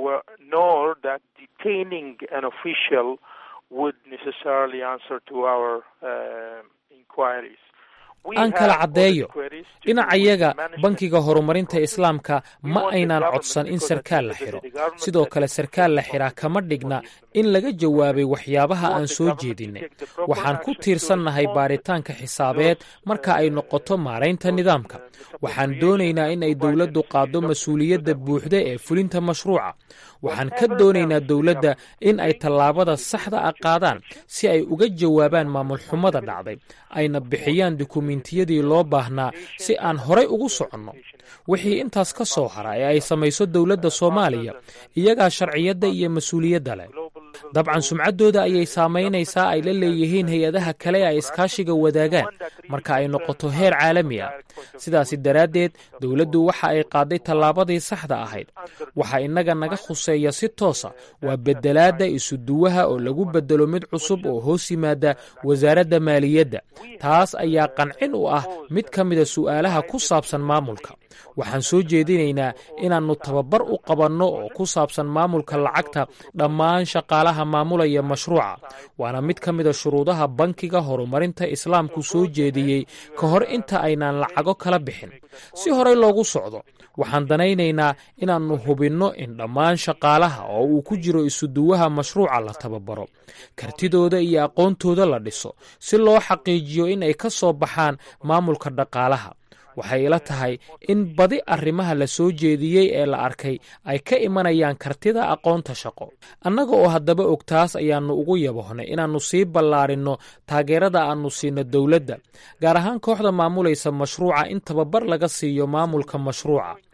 nor that detaining an official would necessarily answer to our uh, inquiries. aan kala caddeeyo dhinacayaga bankiga horumarinta islaamka ma aynaan codsan in sarkaal la xidho sidoo kale sarkaal la xidhaa kama dhigna in laga jawaabay waxyaabaha aan soo jeedinnay waxaan ku tiirsannahay baadhitaanka xisaabeed marka ay noqoto maaraynta nidaamka waxaan doonaynaa in ay dowladdu qaaddo mas-uuliyadda buuxda ee fulinta mashruuca waxaan ka doonaynaa dowladda in ay tallaabada saxda ah qaadaan si ay uga jawaabaan maamulxumada dhacday ayna bixiyaan dukumentiyadii loo baahnaa si aan horay ugu soconno wixii intaas ka soo hara ee ay samayso dowladda soomaaliya iyagaa sharciyadda iyo mas-uuliyadda leh dabcan sumcaddooda ayay saamaynaysaa ay la leeyihiin hay-adaha kale ee ay iskaashiga wadaagaan marka ay noqoto heer caalami ah sidaasi daraaddeed dowladdu waxa ay qaaday tallaabadii saxda ahayd waxa innaga naga khuseeya si toosa waa beddelaadda isuduwaha oo lagu beddelo mid cusub oo hoos yimaada wasaaradda maaliyadda taas ayaa qancin u ah mid ka mida su'aalaha ku saabsan maamulka waxaan soo jeedinaynaa inaannu tababar u qabanno oo ku saabsan maamulka lacagta dhammaan shaqaalaha maamulaya mashruuca waana mid ka mida shuruudaha bankiga horumarinta islaamku soo jeediyey ka hor inta aynaan lacago kala bixin si horey loogu socdo waxaan danaynaynaa inaannu hubinno in dhammaan shaqaalaha oo uu ku jiro isuduwaha mashruuca la tababaro kartidooda iyo aqoontooda la dhiso si loo xaqiijiyo in ay ka soo baxaan maamulka dhaqaalaha waxay ila tahay in badi arrimaha la soo jeediyey ee la arkay ay ka imanayaan kartida aqoonta shaqo annaga oo haddaba og taas ayaannu ugu yabohnay inaannu sii ballaarinno taageerada aannu siino dowladda gaar ahaan kooxda maamulaysa mashruuca in tababar laga siiyo maamulka mashruuca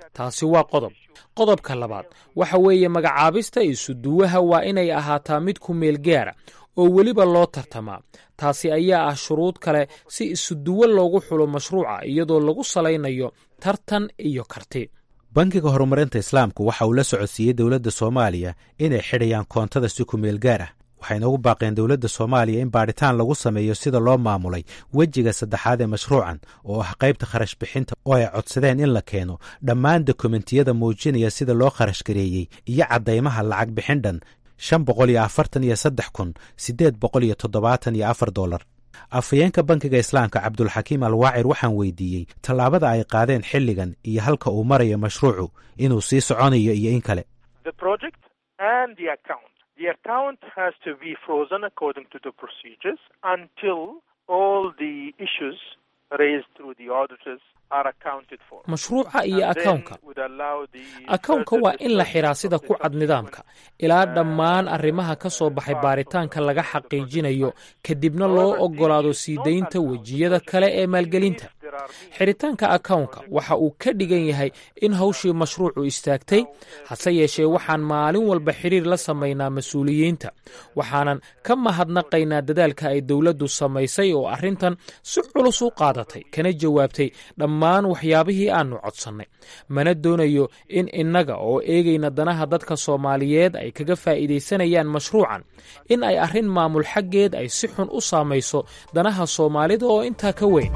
taasi waa qodob qodobka labaad waxa weeye magacaabista isuduwaha waa inay ahaataa mid ku meel gaara oo weliba loo tartamaa taasi ayaa ah shuruud kale si isuduwo loogu xulo mashruuca iyadoo lagu salaynayo tartan iyo karti bankiga horumarinta islaamku waxa uu la socodsiiyey dowladda soomaaliya inay xidhayaan koontada si ku meel gaar ah waxayna ugu baaqeen dowladda soomaaliya in baadhitaan lagu sameeyo sida loo maamulay wejiga saddexaad ee mashruucan oo ah qaybta kharash bixinta oo ay codsadeen in la keeno dhammaan dokumentiyada muujinaya sida loo kharash gareeyey iyo caddaymaha lacag bixin dhan shan boqol iyo afartan iyo saddex kun siddeed boqol iyo toddobaatan iyo afar dollar afhayeenka bankiga islaamka cabdulxakiim alwaacir waxaan weydiiyey tallaabada ay qaadeen xilligan iyo halka uu marayo mashruucu inuu sii soconayo iyo in kale The account has to be frozen according to the procedures until all the issues raised through the auditors are accounted for. mashruuca iyo akawnka akawnka waa in la xiraa sida ku cad nidaamka ilaa dhammaan arrimaha ka soo baxay baaritaanka laga xaqiijinayo kadibna loo oggolaado sii daynta wejiyada kale ee maalgelinta xiritaanka akawnka waxa uu ka dhigan yahay in hawshii mashruucu istaagtay hase yeeshee waxaan maalin walba xiriir la samaynaa mas-uuliyiinta waxaanan ka mahadnaqaynaa dadaalka ay dowladdu samaysay oo arrintan si culus u qaadatay kana jawaabtay dhammaan waxyaabihii aannu codsannay mana doonayo in innaga oo eegayna danaha dadka soomaaliyeed ay kaga faa'iidaysanayaan mashruucan in ay arrin maamul xaggeed ay si xun u saamayso danaha soomaalida oo intaa ka weyn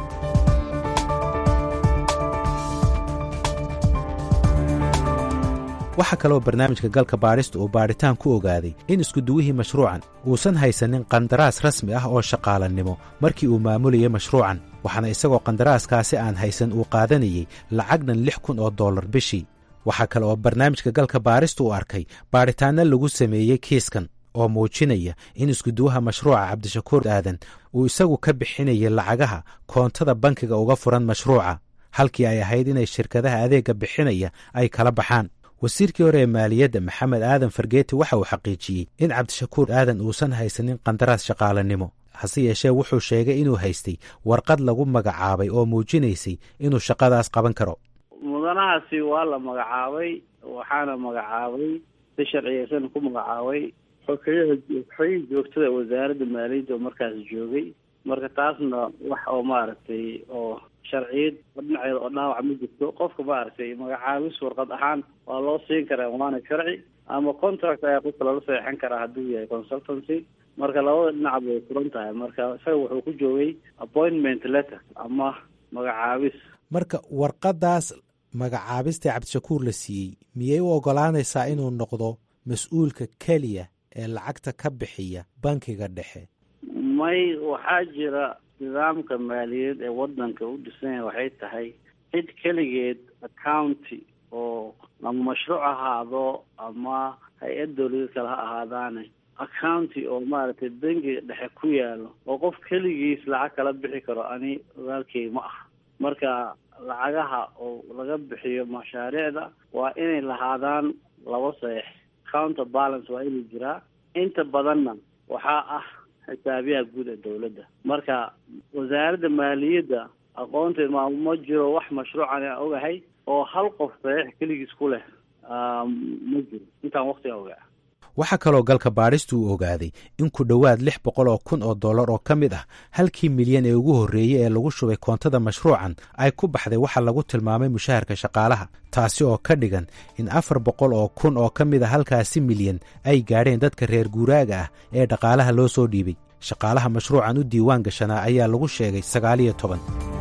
waxaa kaloo barnaamijka galka baadhista uu baadhitaan ku ogaaday in iskuduwihii mashruucan uusan haysanin qandaraas rasmi ah oo shaqaalannimo markii uu maamulayay mashruucan waxaana isagoo qandaraaskaasi aan haysan uu qaadanayey lacagnan lix kun oo dollar bishii waxaa kale oo barnaamijka galka baadhista uu arkay baadhitaanno lagu sameeyey kiiskan oo muujinaya in iskuduwaha mashruuca cabdishakuur aadan uu isagu ka bixinayay lacagaha koontada bankiga uga furan mashruuca halkii ay ahayd inay shirkadaha adeegga bixinaya ay kala baxaan wasiirkii hore ee maaliyadda maxamed aadan fargeeti waxa uu xaqiijiyey in cabdishakuur aadan uusan haysanin qandaraas shaqaalanimo hase yeeshee wuxuu sheegay inuu haystay warqad lagu magacaabay oo muujinaysay inuu shaqadaas qaban karo mudanahaasi waa la magacaabay waxaana magacaabay si sharciyeysan ku magacaabay xogeyaha xogihii joogtada wasaaradda maaliyadda oo markaas joogay marka taasna wax oo maaragtay oo sharciyad dhinaceeda oo dhaawac ma jirto qofka maaragtay magacaabis warqad ahaan waa loo siin karaa waana sharci ama contract ayaa qofka lala saxeixan karaa hadduu yahay consultancy marka labada dhinac bay furan tahay marka isaga wuxuu ku joogay appointment letter ama magacaabis marka warqaddaas magacaabista cabdishakuur la siiyey miyay u oggolaanaysaa inuu noqdo mas-uulka keliya ee lacagta ka bixiya bankiga dhexe may waxaa jira nidaamka maaliyadeed ee wadanka u dhisanya waxay tahay cid keligeed accounty oo ama mashruuc ahaado ama hay-ad dawladeed kale ha ahaadaane accounty oo maaragtay bangiga dhexe ku yaalo oo qof keligiis lacag kala bixi karo ani ogaalkey ma aha marka lacagaha oo laga bixiyo mashaariicda waa inay lahaadaan laba saeex counter balance waa inay jiraa inta badanna waxaa ah xisaabiyaha guud ee dawladda marka wasaaradda maaliyadda aqoonteed ma ma jiro wax mashruucan aan ogahay oo hal qof saxiix keligiis ku leh ma jiro intaan waktiga ogaa waxaa kaloo galka baadhistu uu ogaaday in ku dhowaad lix boqol oo kun oo dollar oo ka mid ah halkii milyan ee ugu horreeyey ee lagu shubay koontada mashruucan ay ku baxday waxa lagu tilmaamay mushaharka shaqaalaha taasi oo ka dhigan in afar boqol oo kun oo ka mid a halkaasi milyan ay gaadheen dadka reer guuraaga ah ee dhaqaalaha loo soo dhiibay shaqaalaha mashruucan u diiwaan gashanaa ayaa lagu sheegay sagaaliyo toban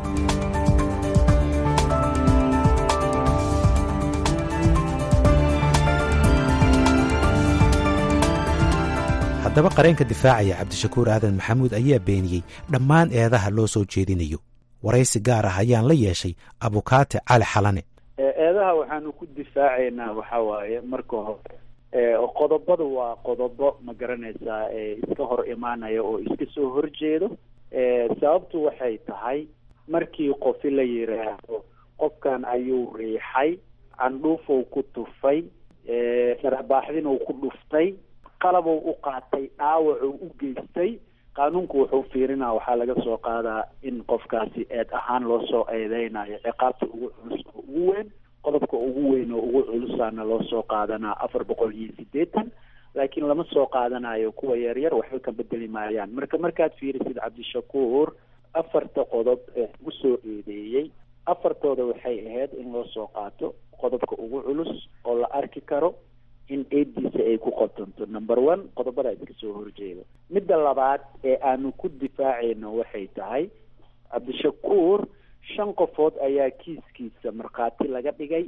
haddaba qareenka difaacaya cabdishakuur aadan maxamuud ayaa beeniyey dhammaan eedaha loo soo jeedinayo waraysi gaar ah ayaan la yeeshay abukaate cali xalane eedaha waxaanu ku difaacaynaa waxa waaye marka hore qodobadu waa qodobo ma garanaysaa iska hor imaanaya oo iska soo horjeedo sababtu waxay tahay markii qofi la yiraahdo qofkan ayuu riixay candhuufow ku tufay sharabaaxdinuu ku dhuftay qalabou u qaatay dhaawacuu u geystay qaanuunku wuxuu fiirinaa waxaa laga soo qaadaa in qofkaasi eed ahaan loo soo eedeynayo ciqaabta ugu culus oo ugu weyn qodobka ugu weyn oo ugu culusaana loo soo qaadanaa afar boqol iyo siddeetan laakiin lama soo qaadanayo kuwa yaryar waxba ka bedeli maayaan marka markaad fiirisid cabdishakuur afarta qodob ee ugu soo eedeeyey afartooda waxay ahayd in loo soo qaato qodobka ugu culus oo la arki karo in eediisa ay ku qotonto number one qodobadaa iska soo horjeeda midda labaad ee aanu ku difaacayno waxay tahay cabdishakuur shan qofood ayaa kiiskiisa markhaati laga dhigay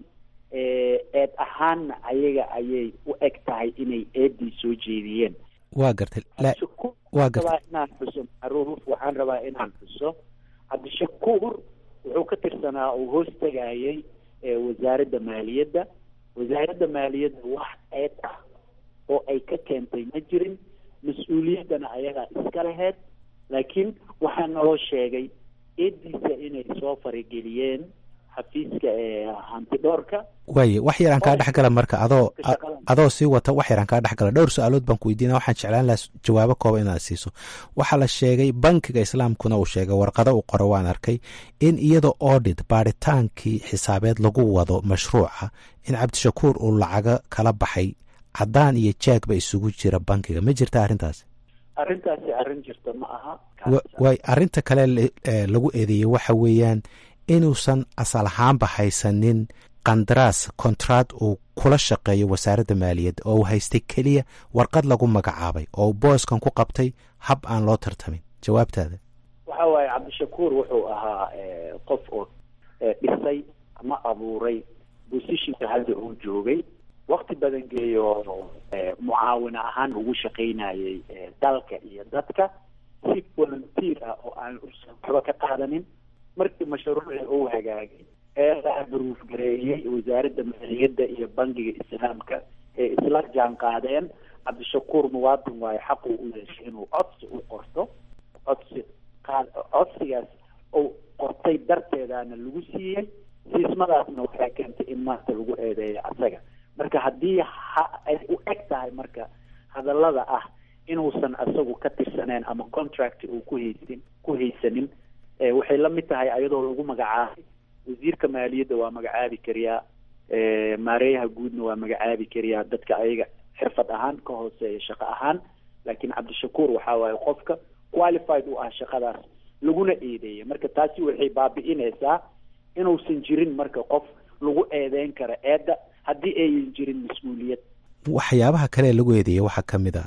eed ahaanna ayaga ayay u eg tahay inay eedii soo jeediyeen waa gartay waa gartay inaan xuso macruuf waxaan rabaa inaan xuso cabdishakuur wuxuu ka tirsanaa uu hoos tegayay wasaaradda maaliyadda wasaaradda maaliyadda wax eed ah oo ay ka keentay ma jirin mas-uuliyaddana ayagaa iska laheyd laakiin waxaa naloo sheegay eediisa inay soo farageliyeen xafiiska hantidhoorka waaye wax yaraan kaa dhex gala marka adoo adoo sii wata wax yaraan kaa dhex gala dhowr su-aalood baan ku weydiina waxaan jeclaan lahaa jawaabo kooban inaad siiso waxaa la sheegay bankiga islaamkuna uu sheegay warqado uu qoro waan arkay in iyadoo audit baaritaankii xisaabeed lagu wado mashruuca in cabdishakuur uu lacago kala baxay caddaan iyo jaagba isugu jira bankiga ma jirta arrintaasi arrintaasi arrin jirta ma aha waay arrinta kale lagu eedeeyey waxa weeyaan inuusan asal ahaanba haysanin qandaraas kontraad uu kula shaqeeyo wasaaradda maaliyadda oo uu haystay keliya warqad lagu magacaabay oo uu booskan ku qabtay hab aan loo tartamin jawaabtaada waxa waaye cabdishakuur wuxuu ahaa qof oo dhisay ama abuuray bosishinka hadda uu joogay wakti badan geeyo mucaawin ahaan ugu shaqaynayay dalka iyo dadka si volunteer ah oo aan waxba ka qaadanin markii mashruuci uu hagaagay ee la abruuf gareeyey wasaaradda maaliyadda iyo bangiga islaamka ee isla jaan qaadeen cabdishakuur muwaadin waayo xaquu u yeeshay inuu codsi u qorto codsi qaad codsigaas uu qortay darteedaana lagu siiyey siismadaasna waxay keentay in maanta lagu eedeeyo asaga marka haddii ha ay u eg tahay marka hadallada ah inuusan asagu ka tirsaneen ama contract uu ku haysin ku haysanin waxay la mid tahay ayadoo lagu magacaabay wasiirka maaliyadda waa magacaabi kariyaa maareeyaha guudna waa magacaabi kariyaa dadka ayaga xirfad ahaan ka hooseeya shaqo ahaan laakiin cabdishakuur waxaa waaye qofka qualified u ah shaqadaas laguna eedeeya marka taasi waxay baabi'inaysaa inuusan jirin marka qof lagu eedeyn karo eedda haddii ayan jirin mas-uuliyad waxyaabaha kale ee lagu eedeeyay waxaa ka mid a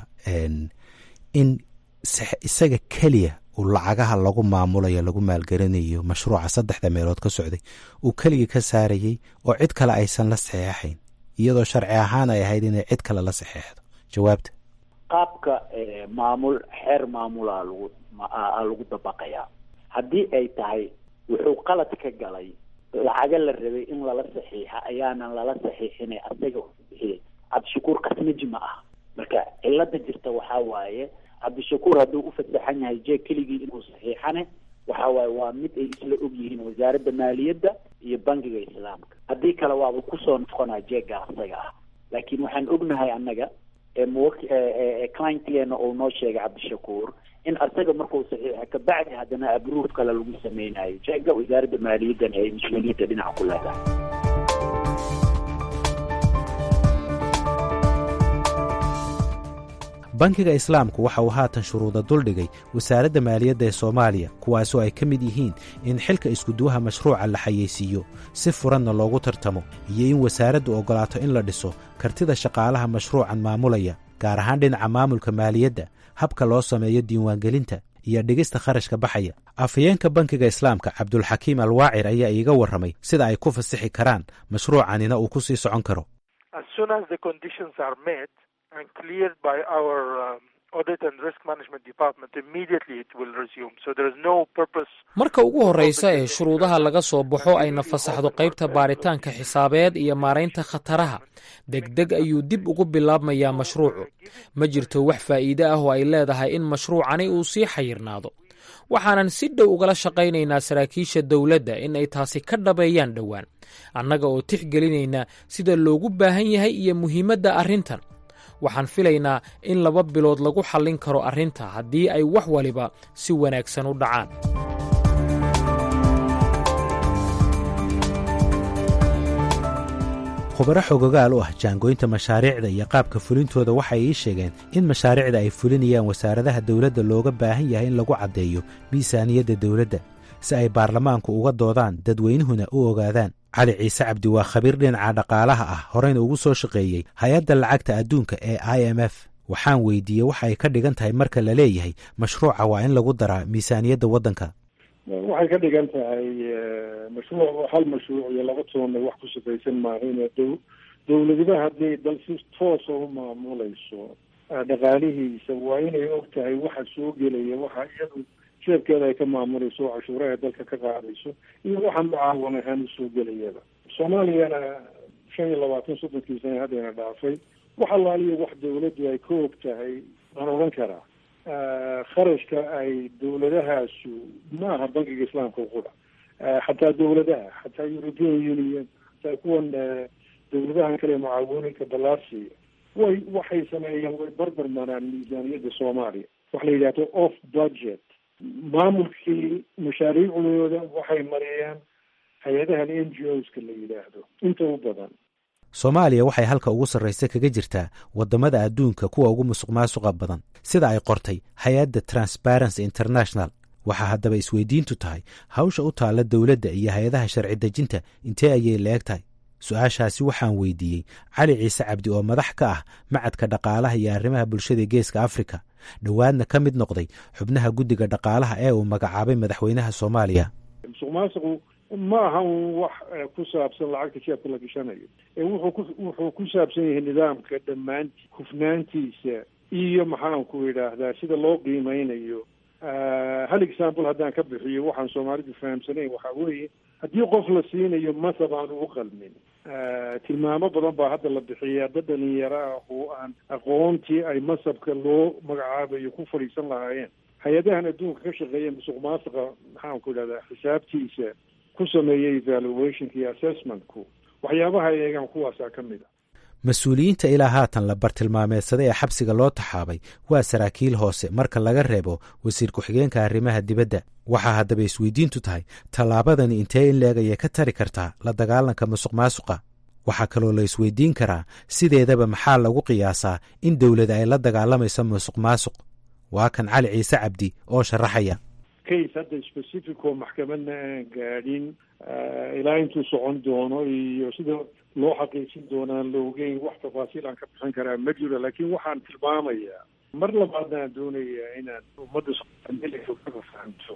in isaga keliya uu lacagaha lagu maamulayo lagu maalgelinayo mashruuca saddexda meelood ka socday uu keligii ka saarayey oo cid kale aysan la saxeexayn iyadoo sharci ahaan ay ahayd inay cid kale la saxeexdo jawaabta qaabka maamul xeer maamulaa lagu a lagu dabaqayaa haddii ay tahay wuxuu qalad ka galay lacaga la rabay in lala saxiixa ayaanan lala saxiixinay asaga bixiyay cabdishakuur kasmiji ma ah marka cilada jirta waxaa waaye cabdishakuur hadduu u fasaxan yahay jeeg keligii inuu saxiixane waxa waaye waa mid ay isla og yihiin wasaaradda maaliyadda iyo bangiga islaamka haddii kale waaba kusoo noqonaa jeegga asaga ah laakiin waxaan ognahay annaga clientgeena uu noo sheegay cabdishakuur in asaga markuu saxiixa kabacdi haddana abruuf kale lagu sameynayo jeegga wasaaradda maaliyaddana ay mas-uuliyadda dhinaca ku leedahay bankiga islaamku waxa uu haatan shuruuda duldhigay wasaaradda maaliyadda ee soomaaliya kuwaasoo ay ka mid yihiin in xilka iskuduwaha mashruuca la xayeysiiyo si furanna loogu tartamo iyo in wasaaraddu oggolaato in la dhiso kartida shaqaalaha mashruucan maamulaya gaar ahaan dhinaca maamulka maaliyadda habka loo sameeyo diiwaangelinta iyo dhigista kharashka baxaya afhayeenka bankiga islaamka cabdulxakiim alwaacir ayaa iiga warramay sida ay ku fasixi karaan mashruucanina uu ku sii socon karo and cleared by our um, audit and risk management department immediately it will resume so there is no purpose marka ugu horreysa ee shuruudaha laga soo baxo ayna fasaxdo qaybta baaritaanka xisaabeed iyo maaraynta khataraha degdeg ayuu dib ugu bilaabmayaa mashruucu ma jirto wax faa'iide ah oo ay leedahay in mashruucani uu sii xayirnaado waxaanan si dhow ugala shaqaynaynaa saraakiisha dowladda in ay taasi ka dhabeeyaan dhowaan annaga oo tixgelinaynaa sida loogu baahan yahay iyo muhiimadda arrintan waxaan filaynaa in laba bilood lagu xallin karo arrinta haddii ay wax waliba si wanaagsan u dhacaan khubaro xogogaal u ah jaangooynta mashaariicda iyo qaabka fulintooda waxay ii sheegeen in mashaariicda ay fulinayaan wasaaradaha dowladda looga baahan yahay in lagu caddeeyo miisaaniyadda dowladda si ay baarlamaanku uga doodaan dadweynuhuna u ogaadaan cali ciise cabdi waa khabiir dhinaca dhaqaalaha ah horeyna ugu soo shaqeeyey hay-adda lacagta adduunka ee i m f waxaan weydiiyey waxa ay ka dhigan tahay marka la leeyahay mashruuca waa in lagu daraa miisaaniyadda waddanka waxay ka dhigan tahay mashruuc hal mashruuc iyo laba toonna wax ku shaqaysan maahayn dow dowladiba haddii dal si toosa u maamulayso dhaqaalihiisa waa inay og tahay waxa soo gelaya waxa iyadu jeebkeeda ay ka maamulayso oo cashuuraha dalka ka qaadayso iyo waxa mucaawan ahaan usoo gelayaba soomaaliyana shan iyo labaatan soddonkii sana haddayna dhaafay wax allaaliyo wax dawladdu ay ka og tahay waan odhan karaa kharashka ay dawladahaasu ma aha bankiga islaamka qura xataa dawladaha xataa european union xataa kuwan dawladahan kale mucaawinooyinka balaasiya way waxay sameeyeen way barbar maraan miisaaniyadda soomaaliya waxa la yidhahdo off budget maamulkii mashaariicdooda waxay mariyeen hay-adahan n g o ska la yidhaahdo inta u badan soomaaliya waxay halka ugu sarraysa kaga jirtaa waddamada adduunka kuwa ugu musuq maasuqa badan sida ay qortay hay-adda transparency international waxaa haddaba isweydiintu tahay hawsha u taalla dowladda iyo hay-adaha sharci dejinta intee ayay la eg tahay su-aashaasi waxaan weydiiyey cali ciise cabdi oo madax ka ah macadka dhaqaalaha iyo arrimaha bulshada geeska afrika dhowaadna ka mid noqday xubnaha guddiga dhaqaalaha ee uu magacaabay madaxweynaha soomaaliya musuq maasuqu ma aha un wax ku saabsan lacagta jeebka la gashanayo ee wuxuu ku wuxuu ku saabsan yahay nidaamka dhammaanti hufnaantiisa iyo maxaanku idhaahdaa sida loo qiimeynayo hal example haddaan ka bixiyo waxaan soomaalidu fahamsanayn waxaa weeye haddii qof la siinayo masab aan ugu qalmin tilmaamo badan baa hadda la bixiyaa dad dhalinyaro ah oo aan aqoontii ay masabka loo magacaabayo ku fadhiisan lahaayeen hay-adahan adduunka ka shaqeeya musuq maasuqa maxaanku idhahdaa xisaabtiisa ku sameeyay evaluationka iyo assessmentku waxyaabaha ay eegaan kuwaasaa ka mid a mas-uuliyiinta ilaa haatan la bartilmaameedsaday ee xabsiga loo taxaabay waa saraakiil hoose marka laga reebo wasiir ku-xigeenka arrimaha dibadda waxaa haddaba isweydiintu tahay tallaabadani intee in leeg ayay ka tari kartaa la dagaalanka musuq maasuqa waxaa kaloo la isweydiin karaa sideedaba maxaa lagu qiyaasaa in dowlad ay la dagaalamayso musuq maasuq waa kan cali ciise cabdi oo sharaxaya case hadda specific oo maxkamadna aan gaadhin ilaa intuu socon doono iyo sida loo xaqiijin doonaan la ogeyn wax tafaasiil aan ka bixin karaa ma jiro laakiin waxaan tilmaamayaa mar labaadna aan doonayaa inaan ummadda soomaaliyada fahamto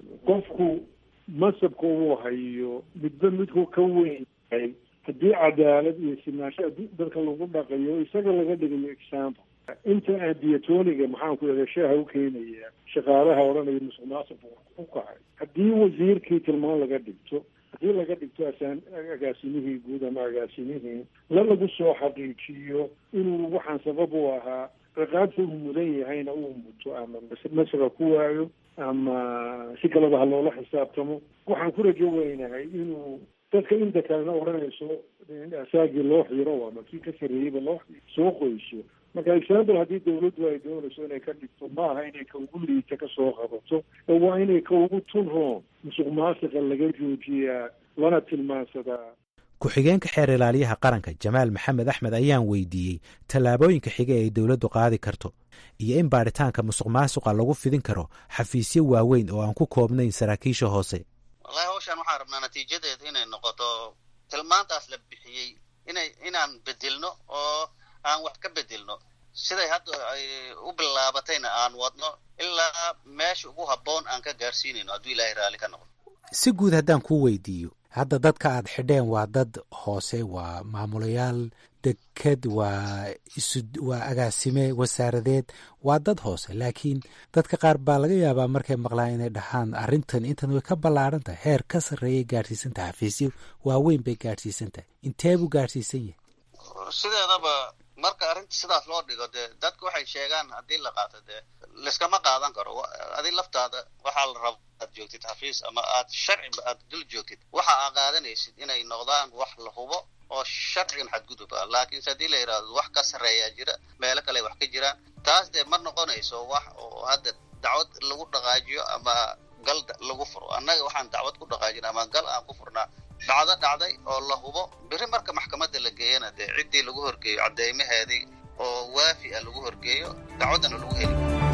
qofku masabka uu hayo midba midku ka weyn yahay haddii cadaalad iyo sinaansho dadka lagu dhaqayo isaga laga dhigayo example inta aan diatoniga maxaanku ihahda shaaha u keenaya shaqaalaha odhanaya musuq maasuq u kacay haddii wasiirkii tilmaan laga dhigto haddii laga dhigto asaan agaasimihii guud ama agaasimihii la lagu soo xaqiijiyo inuu waxaan sabab u ahaa ciqaabta uu mudan yahayna uu muto ama masra ku waayo ama si kaleba ha loola xisaabtamo waxaan ku rajo weynahay inuu dadka inta kalena odhanayso asaagii loo xiro ama kii ka sarreeyeyba loo soo qoyso marka example haddii dawladdu ay doonayso inay ka dhigto maaha inay ka ugu liita ka soo qabato ee waa inay ka ugu tun roon musuq maasiqa laga joojiyaa lana tilmaansadaa ku-xigeenka xeer ilaaliyaha qaranka jamaal maxamed axmed ayaan weydiiyey tallaabooyinka xiga ay dowladdu qaadi karto iyo in baadhitaanka musuq maasuqa lagu fidin karo xafiisyo waaweyn oo aan ku koobnayn saraakiisha hoose wallahi hawshaan waxaan rabnaa natiijadeed inay noqoto tilmaantaas la bixiyey inay inaan bedelno oo aan wax ka bedelno siday hadda ay u bilaabatayna aan wadno ilaa meesha ugu habboon aan ka gaarsiinayno hadduu ilaahay raalli ka noqdo si guud haddaan kuu weydiiyo hadda dadka aad xidheen waa dad hoose waa maamulayaal deked waa isu waa agaasime wasaaradeed waa dad hoose laakiin dadka qaar baa laga yaabaa markay maqlaan inay dhahaan arrintan intan way ka ballaaran tahay heer ka sarreeyay gaadhsiisan tahay xafiisyo waaweyn bay gaadhsiisan tahay intee buu gaadhsiisan yahay sideedaba marka arrinta sidaas loo dhigo dee dadka waxay sheegaan haddii la qaato dee liskama qaadan karo adi laftaada waxaa la raba aad joogtid xafiis ama aad sharciba aad dul joogtid waxa aa qaadanaysid inay noqdaan wax la hubo oo sharcigan xadgudub ah laakiinse haddii la yidhahdo wax ka sarreeyaa jira meelo kale wax ka jiraan taas dee ma noqonayso wax oo hadda dacwad lagu dhaqaajiyo ama gal lagu furo annaga waxaan dacwad ku dhaqaajina ama gal aan ku furnaa dhacdo dhacday oo la hubo beri marka maxkamadda la geeyana dee ciddii lagu horgeeyo cadeymaheedii oo waafi ah lagu horgeeyo dacwaddana lagu heli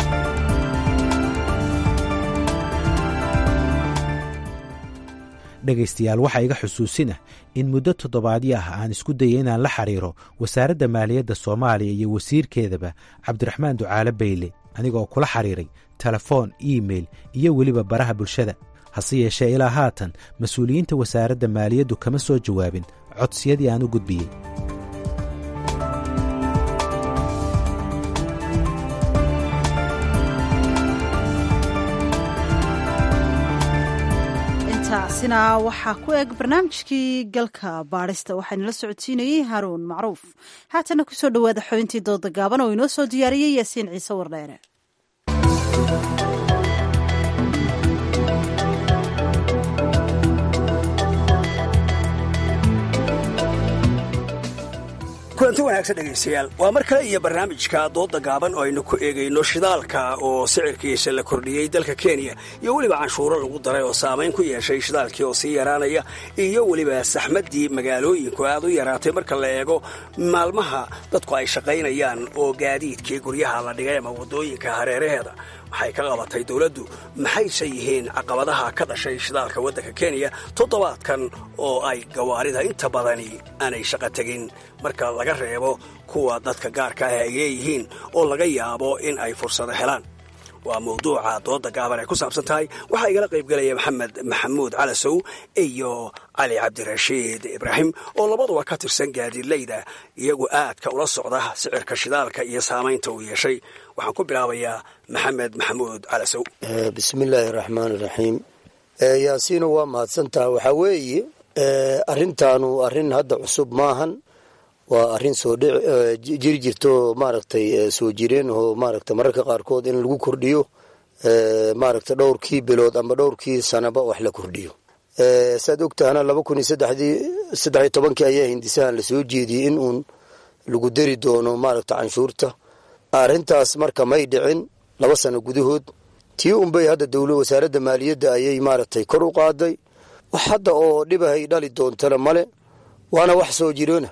dhegaystayaal waxaa iga xusuusinah in muddo toddobaadyo ah aan isku dayay inaan la xiriiro wasaaradda maaliyadda soomaaliya iyo wasiirkeedaba cabdiraxmaan ducaale bayle anigoo kula xiriiray telefoon iimeil iyo weliba baraha bulshada hase yeeshee ilaa haatan mas-uuliyiinta wasaaradda maaliyaddu kama soo jawaabin codsiyadii aan u gudbiyey taasina waxaa ku eg barnaamijkii galka baadhista waxaana la socodsiinayey haruun macruuf haatana kusoo dhowaada xubintii dooda gaaban oo inoo soo diyaariyey yaasiin ciise wardheere kulanti wanaagsan dhegaystayaal waa mar kale iyo barnaamijka dooda gaaban oo aynu ku eegayno shidaalka oo sicirkiisa la kordhiyey dalka kenya iyo weliba canshuuro lagu daray oo saamayn ku yeeshay shidaalkii oo sii yaraanaya iyo weliba saxmaddii magaalooyinku aad u yaraatay marka la eego maalmaha dadku ay shaqaynayaan oo gaadiidkii guryaha la dhigay ama waddooyinka hareeraheeda waxay ka qabatay dowladdu maxayse yihiin caqabadaha ka dhashay shidaalka waddanka kenya toddobaadkan oo ay gawaarida inta badani aanay shaqo tegin marka laga reebo kuwa dadka gaarka ah ay leeyihiin oo laga yaabo in ay fursado helaan waa mawduuca dooda gaaban ay ku saabsan tahay waxaa igala qaybgelaya maxamed maxamuud calasow iyo cali cabdirashiid ibraahim oo labaduba ka tirsan gaadiidleyda iyagu aadka ula socda sicirka shidaalka iyo saamaynta uu yeeshay waxaan ku bilaabayaa maxamed maxamuud calasow bismillaahi raxmaani raxiim yaasiino waa mahadsantaha waxaa weeye arrintaanu arrin hadda cusub maahan waa arrin soo jiri jirto maaragtay soo jireen oo maaragtay mararka qaarkood in lagu kordhiyo maaragtay dhowrkii bilood ama dhowrkii sanaba wax la kordhiyo saad ogtahana laba kun iyo saddexdii saddex iyo tobankii ayaa hindisahan lasoo jeediyey in uun lagu dari doono maaragtay canshuurta arrintaas marka may dhicin laba sano gudahood tii unbay hadda dowla wasaaradda maaliyadda ayay maaragtay kor u qaaday wax hadda oo dhibahay dhali doontana male waana wax soo jiroona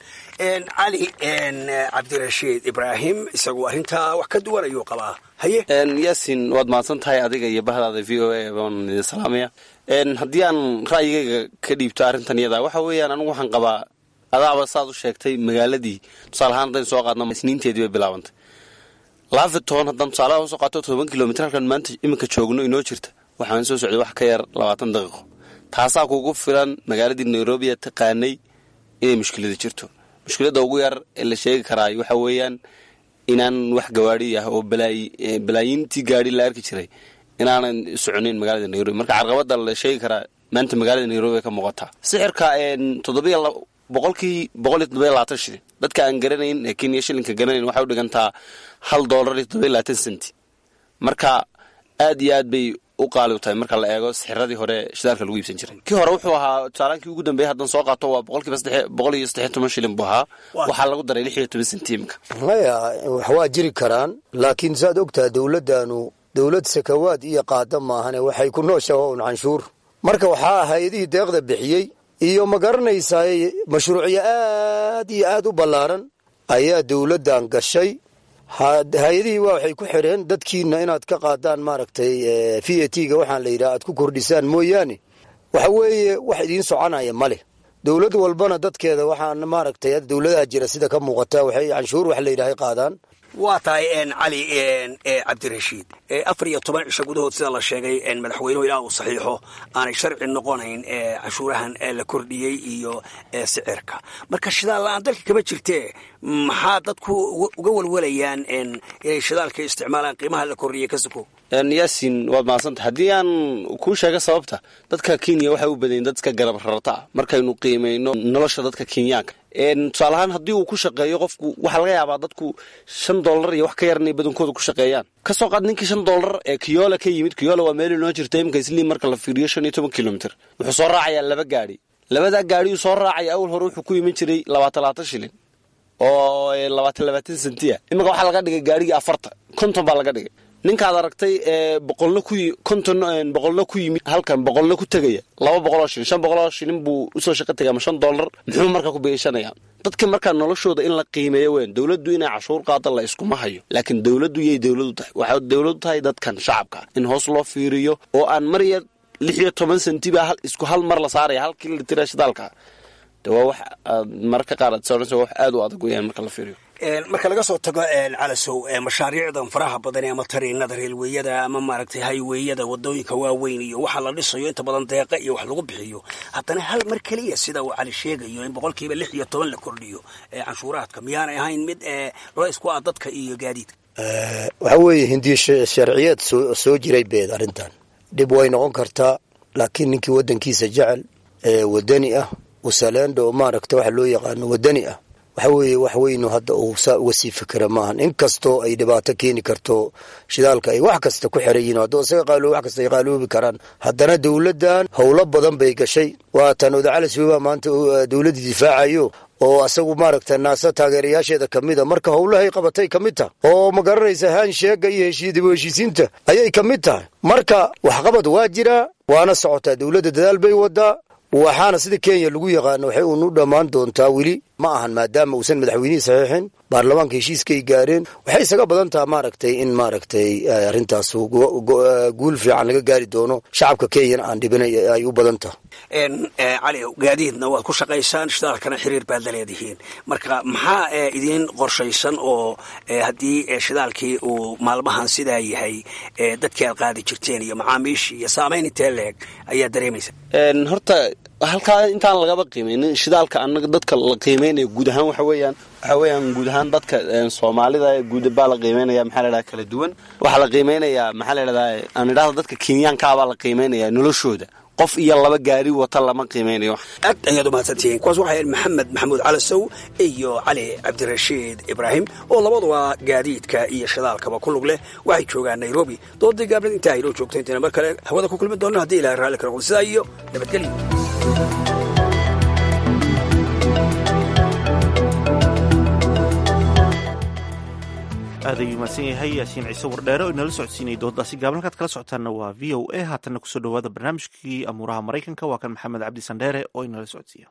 cali cabdirashiid ibraahim isagu arrintaa wax ka duwan ayuu qabaa haye yaasin waad mahadsan tahay adiga iyo bahdaada v o a baan idin salaamaya haddii aan ra'yigayga ka dhiibto arrintan iyada waxa weeyaan anigu waxaan qabaa adaaba saad u sheegtay magaaladii tusaale ahaan haddaynu soo qaadno isniinteedii bay bilaabantay laafitoon haddaan tusaalaha usoo qaato toban kilomitr halkan maanta iminka joogno inoo jirta waxaan soo socday wax ka yar labaatan daqiiqo taasaa kugu filan magaaladii nairobi ee taqaanay inay mushkilada jirto mushkiladda ugu yar ee la sheegi karaa waxa weeyaan inaan wax gawaadi ah oo balaayiintii gaadi la arki jiray inaanan soconayn magaalada nairobi marka carqabada la sheegi karaa maanta magaalada nairobi ay ka muuqataa sixirka toddobiy boqolkii boqol iyo toddobiy labaatan shilin dadka aan garanayn ee kenya shilinka garanayn waxay u dhigantaa hal doolar iyo toddobiy labaatan centi marka aad iyo aad bay u qaali u tahay marka la eego sixiradii hore shidaalka lagu iibsan jiray kii hore wuxuu ahaa tusaalaankii ugu dambeeyay haddaan soo qaato waa boqolkiiba saddex boqol iyo saddex iyo toban shilin buu ahaa waxaa lagu daray lix iyo toban senti iminka maya wax waa jiri karaan laakiin saad ogtaha dowladdaanu dowlad sakawaad iyo qaada maahane waxay ku nooshaha un canshuur marka waxaa hay-adihii deeqda bixiyey iyo ma garanaysaa mashruucyo aad iyo aad u ballaaran ayaa dowladdan gashay hay-adihii waa waxay ku xidheen dadkiina inaad ka qaadaan maaragtay v a t ga waxaan la yidhaha aad ku kordhisaan mooyaane waxa weeye wax idiin soconaya ma leh dowlad walbana dadkeeda waxaan maaragtay dowladaha jira sida ka muuqata waxay canshuur wax la yidhahay qaadaan waa tahay cali cabdirashiid afar iyo toban cisho gudahood sida la sheegay madaxweynuhu ilaa uu saxiixo aanay sharci noqonayn canshuurahan la kordhiyey iyo sicirka marka shidaal la-aan dalka kama jirtee maxaa dadku uga walwalayaan inay shidaalka isticmaalaan qiimaha la kordhiyey ka suko yaasin waad mahadsantah haddii aan kuu sheega sababta dadka kenya waxay u badayen dadka garab rarata ah markaynu qiimayno nolosha dadka kenyaanka tusaale ahaan haddii uu ku shaqeeyo qofku waxaa laga yaabaa dadku shan dollar iyo wax ka yar inay badankooda ku shaqeeyaan ka soo qaad ninkii shan dollar ee kiyola ka yimid kiyola waa meel inoo jirta iminka isliim marka la fiiriyo shan iyo toban kilomitr wuxuu soo raacayaa laba gaadhi labadaa gaadhiyuu soo raacaya awal hore wuxuu ku iman jiray labaatan labaatan shilin oo labaatan labaatan sentiya iminka waxaa laga dhigay gaadhigii afartan konton baa laga dhigay ninkaad aragtay boqolna ku konton boqolna ku yimid halkan boqolna ku tegaya laba boqoloo shilin shan boqoloo shilin buu usoo shaqo tegay ama shan dollar muxuu markaa ku beeshanaya dadka markaa noloshooda in la qiimeeyo weyn dowladdu inay cashuur qaada la iskuma hayo laakiin dowladdu yay dowladu tahay waxay dowladu tahay dadkan shacabka in hoos loo fiiriyo oo aan marya lix iyo toban sentiba isku hal mar la saaraya halkii la tira shidaalka de waa wax mararka qaar aad soonaysa wax aad u adag weyaan marka la fiiriyo marka laga soo tago calasow mashaariicdan faraha badan ama tariinada reelweeyada ama maaragtay hayweyada wadooyinka waaweyn iyo waxa la dhisayo inta badan deeqa iyo wax lagu bixiyo haddana hal mar keliya sida uu cali sheegayo in boqolkiiba lix iyo toban la kordhiyo canshuuraadka miyaanay ahayn mid culays ku ah dadka iyo gaadiidka waxa weeye hindiya sharciyeed soo jiray beed arrintan dhib way noqon kartaa laakiin ninkii waddankiisa jecel ee wadani ah usaleenda oo maaragta waxa loo yaqaano wadani ah waxa weeye wax weynu hadda uu saa uga sii fikira maahan inkastoo ay dhibaato keeni karto shidaalka ay wax kasta ku xiran yihin hadduu isaga qaaloob wax kasta ay qaaloobi karaan haddana dowladdan howlo badan bay gashay waatan odacalis webaa maanta dowladda difaacayo oo asagu maaragta naasa taageerayaasheeda ka mid a marka howlahay qabatay ka mid tahay oo ma garanaysa haansheega iyo heshiidib heshiisiinta ayay ka mid tahay marka waxqabad waa jiraa waana socotaa dowladda dadaal bay wadaa waxaana sida kenya lagu yaqaano waxay uunu dhammaan doontaa weli ma ahan maadaama uusan madaxweynihii saxiixin baarlamaanka heshiiskay gaareen waxay isaga badan taha maaragtay in maaragtay arrintaas guul fiican laga gaari doono shacabka kenyana aan dhibin ay u badan taha cali gaadiidna waad ku shaqaysaan shidaalkana xiriir baad la leedihiin marka maxaa idiin qorshaysan oo haddii shidaalkii uu maalmahan sidaa yahay dadkii aad qaadi jirteen iyo macaamiishii iyo saamayn intee leeg ayaa dareemaysa horta halkaa intaan lagaba qiimeynin shidaalka anaga dadka la qiimeynaya guud ahaan waxa weeyaan waxa weeyaan guud ahaan dadka soomaalida guud baa la qiimeynaya maxaa la idhaha kala duwan waxaa la qiimeynayaa maxaa la idhahdaa aan idhahda dadka kenyaankaabaa la qiimeynaya noloshooda qof iyo laba gaari wata lama qiimeynayo aad ayaad umahadsantihiin kuwaas waxay ahayd maxamed maxamuud calasow iyo cali cabdirashiid ibraahim oo labaduba gaadiidka iyo shidaalkaba ku lug leh waxay joogaan nairobi doodii gaabnad intaa aynoo joogto intayna mar kale hawada ku kulmi doonno haddii ilahay raalli ka noqdo sidaa iyo nabadgelyo aad ayuu mahadsan yahay yaasiin ciise wardheere oo inala socodsiinayay dooddaasi gaaban halkaad kala socotaanna waa v o a haatanna kusoo dhowaada barnaamijkii amuuraha maraykanka waa kan maxamed cabdi sandheere oo inala socodsiiya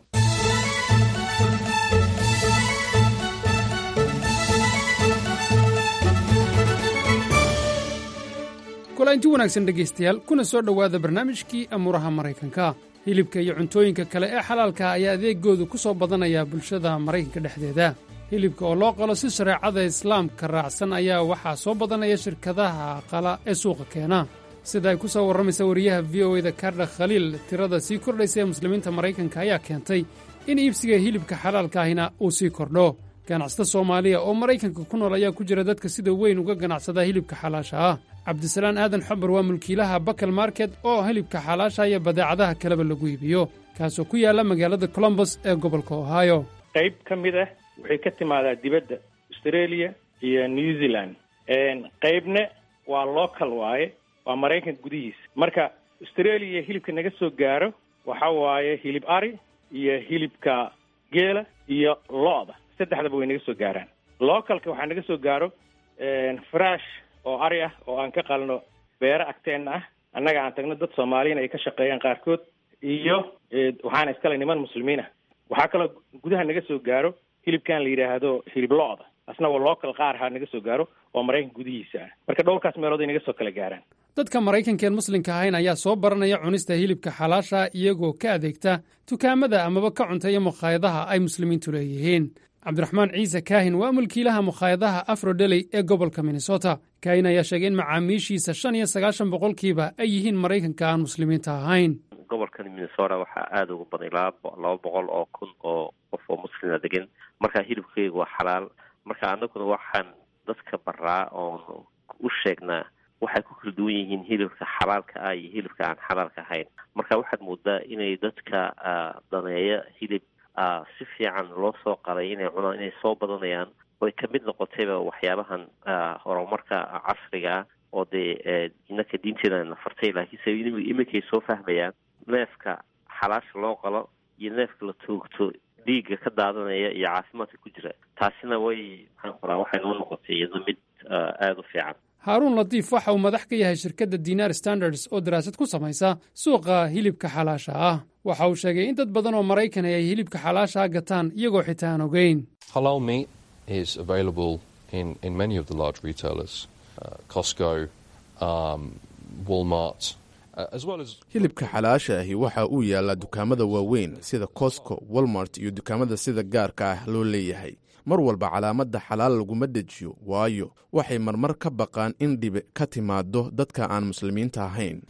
kulanti wanaagsan dhegaystayaal kuna soo dhowaada barnaamijkii amuuraha maraykanka hilibka iyo cuntooyinka kale ee xalaalka ayaa adeegoodu ku soo badanaya bulshada maraykanka dhexdeeda hilibka oo loo qalo si shareecada islaamka raacsan ayaa waxaa soo badanaya shirkadaha qala ee suuqa keena sida ay ku soo warramaysa wariyaha v o eda kardha khaliil tirada sii kordhaysa ee muslimiinta maraykanka ayaa keentay in iibsiga hilibka xalaalka ahina uu sii kordho ganacsata soomaaliya oo maraykanka ku nool ayaa ku jira dadka sida weyn uga ganacsada hilibka xalaasha ah cabdisalaan aadan xabar waa mulkiilaha bakal market oo hilibka xalaasha iyo badeecadaha kaleba lagu iibiyo kaasoo ku yaalla magaalada colombos ee gobolka ohio qayb ka mid ah waxay ka timaadaa dibadda australia iyo new zealand qaybna waa local waaye waa maraykanka gudihiisa marka australia hilibka naga soo gaaro waxa waaye hilib ari iyo hilibka geela iyo lo-da saddexdaba way naga soo gaaraan localka waxaa naga soo gaaro frash oo ari ah oo aan ka qalno beero agteenna ah annaga aan tagno dad soomaaliyana ay ka shaqeeyaan qaarkood iyo waxaana iskale niman muslimiin ah waxaa kaloo gudaha naga soo gaaro hilibkan la yidhaahdo hilib lo-da asna waa local qaar ha naga soo gaaro oo maraykanka gudihiisa ah marka dhowrkaas meelood ay naga soo kala gaaraan dadka maraykankaeen muslimka ahayn ayaa soo baranaya cunista hilibka xalaasha iyagoo ka adeegta dukaamada amaba ka cunteeya mukhaayadaha ay muslimiintu leeyihiin cabdiraxmaan ciise kaahin waa mulkiilaha mukhaayadaha afrodeley ee gobolka minnesota kaahin ayaa sheegay in macaamiishiisa shan iyo sagaashan boqolkiiba ay yihiin maraykanka aan muslimiinta ahayn gobolkan minnesota waxaa aada uga badan ilaa laba boqol oo kun oo qof oo muslima degan marka hilibkeyga waa xalaal marka anaguna waxaan dadka baraa oon u sheegnaa waxay ku kala duwan yihiin hilibka xalaalka ah iyo hilibka aan xalaalka ahayn marka waxaad moodaa inay dadka daneeya hilib si fiican loo soo qalay inay cunaan inay soo badanayaan oy kamid noqotayba waxyaabahan horumarka casriga ah oo dee inaka diinteeda na fartay laakiinse iminkay soo fahmayaan neefka xalaasha loo qalo iyo neefka la toogto dhiigga ka daadanaya iyo caafimaadka ku jira taasina way maxaan qoraa waxay noo noqotay iyado mid aada u fiican haaruun latiif waxa uu madax ka yahay shirkadda dinar standards oo daraasad ku samaysa suuqa hilibka xalaasha ah waxa uu sheegay in dad badan oo maraykan ay hilibka xalaasha gataan iyagoo xitaa aan ogeyn hilibka xalaasha ahi waxa uu yaallaa dukaamada waaweyn sida cosco walmart iyo dukaamada sida gaarka ah loo leeyahay mar walba calaamadda xalaal laguma dejiyo waayo waxay marmar ka baqaan in dhibi ka timaado dadka aan muslimiinta ahayn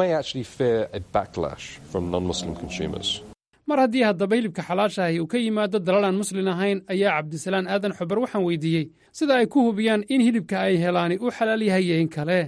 mar haddii haddaba hilibka xalaashaahi uu ka yimaado dalal aan muslin ahayn ayaa cabdisalaan aadan xubar waxaan weydiiyey sida ay ku hubiyaan in hilibka ay helaani uu xalaal yahay iyo in kale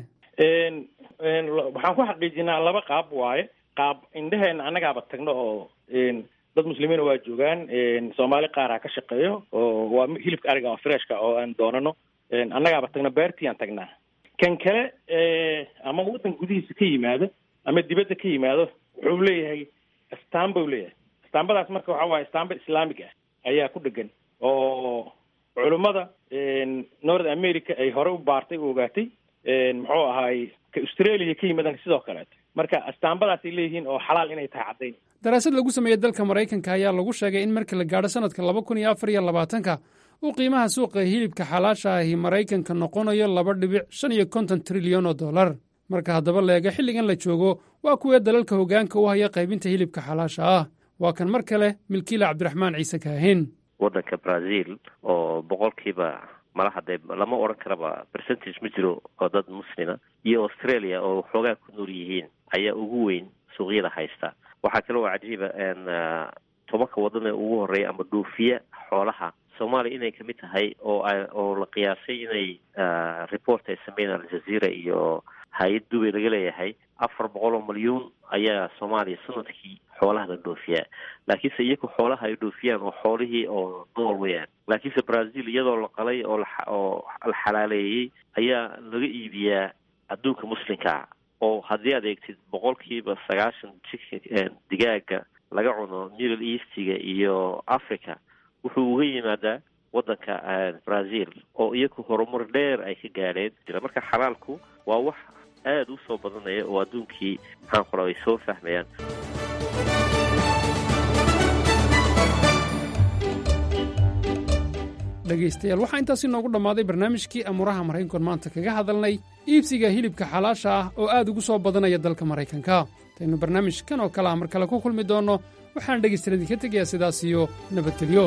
waxaan ku xaqiijinaa laba qaab waaye qaab indheheena annagaaba tagno oo dad muslimiina waa joogaan soomaali qaara ka shaqeeyo oo waa hilibka ariga oo freshka oo aan doonano annagaaba tagno beertii aan tagnaa kan kale ama waddan gudihiisa ka yimaado ama dibadda ka yimaado wuxuu leeyahay astaamba u leeyahay astaambadaas marka waxa waaye astaamba islaamig ah ayaa ku dhegan oo culummada north america ay hore u baartay u ogaatay muxuu ahaay ka australia ka yimaadaan sidoo kaleeto marka astaambadaasay leeyihiin oo xalaal inay tahay caddayn daraasad lagu sameeyey dalka maraykanka ayaa lagu sheegay in marka la gaadho sanadka laba kun iyo afar iyo labaatanka uu qiimaha suuqa hilibka xalaasha ahi maraykanka noqonayo laba dhibic shan iyo konton trilyan oo dollar marka haddaba leega xilligan la joogo waa kuwee dalalka hoggaanka u haya qaybinta hilibka xalaasha ah waa kan mar kale milkiile cabdiraxmaan ciise kaahin waddanka brazil oo boqolkiiba malaha dee lama odhan karaba percentage ma jiro oo dad muslima iyo australia oo xoogaa ku nool yihiin ayaa ugu weyn suuqyada haysta waxaa kale oo cajiiba tobanka waddan ee ugu horreeya ama dhoofiya xoolaha soomaaliya inay kamid tahay oo oo la qiyaasay inay report ay sameeyeen aljazeera iyo hay-ad dubay laga leeyahay afar boqol oo malyuun ayaa soomaaliya sanadkii xoolaha la dhoofiyaa laakiinse iyagu xoolaha ay dhoofiyaan oo xoolihii oo nool weyaan laakiinse brazil iyadoo la qalay oo oo la xalaaleeyey ayaa laga iibiyaa adduunka muslimkaa oo haddii aad eegtid boqolkiiba sagaashan chicken digaaga laga cuno middle eastiga iyo africa wuxuu uga yimaadaa waddanka brazil oo iyagu horumar dheer ay ka gaadheen marka xalaalku waa wax aada u soo badanaya oo adduunkii maxaan qora ay soo fahmayaan dhegaystayaal waxaa intaasi noogu dhammaaday barnaamijkii amuuraha maraykankoon maanta kaga hadalnay iibsiga hilibka xalaasha ah oo aad ugu soo badanaya dalka maraykanka intaynu barnaamijkan oo kale ah mar kale ku kulmi doonno waxaan dhegaystayaal idinka tegayaa sidaas iyo nabadgelyo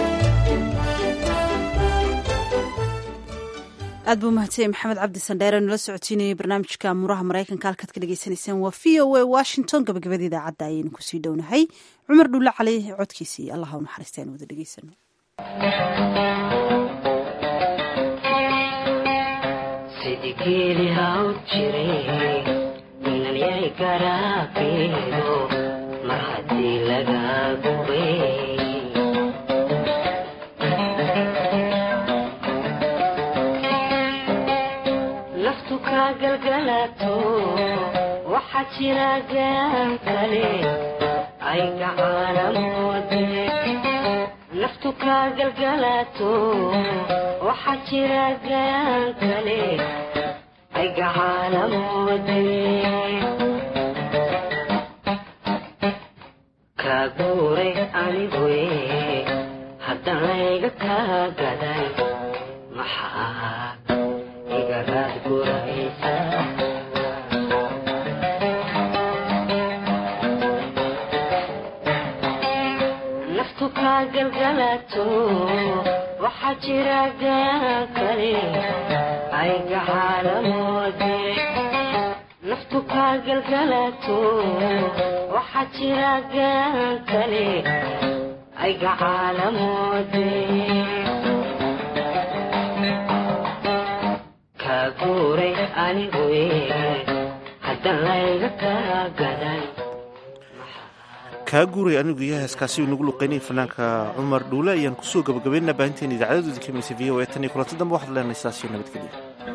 aad buu mahadsanyahy maxamed cabdi sandheere nala socotiinayay barnaamijka amuuraha maraykanka halkaad ka dhagaysanaysaan waa v o a washington gabagabada idaacadda ayaynu kusii dhownahay cumar dhulle cali codkiisii allah u naxariista aynu wada dhegaysano sidigeli haw jire inalyay garaabeedo mar haddii laga gubay naftu kaa galgalato waxaa jira gaan kale ay gacaana moode naftu kaa galgalato waxaa jira gaan kale ay gacaana moode kaa guuray aniguye haddan layga kaa gaday maxaa igaraad guraysa naftu kaa galgalato waxaa jira gaan kale ay gacaana moode naftu kaa galgalato waxaa jira gaan kale ay gacaana moode kaa guuray aniguye haddan layga kaa gaday kaa guuray anigu iyo heeskaasi uu nagu luqaynayay fanaanka cumar dhuule ayaan kusoo gabagabaynaa baahinteen idaacadadoodii ka maysa v o a tan iyo kulanti dambe waxaad leenahay sidaas iyo nabadgelyo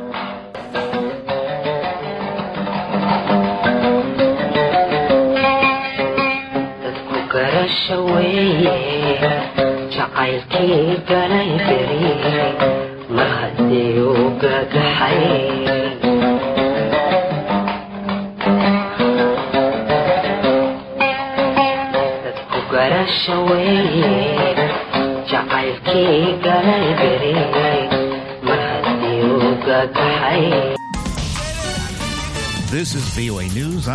dadku garasha weeye jacaylkii galay beri mar haddii uu gagaxay dadku garasha weeye jacaylkii galay beriyey mar haddii uu gagaxay This is VOA News.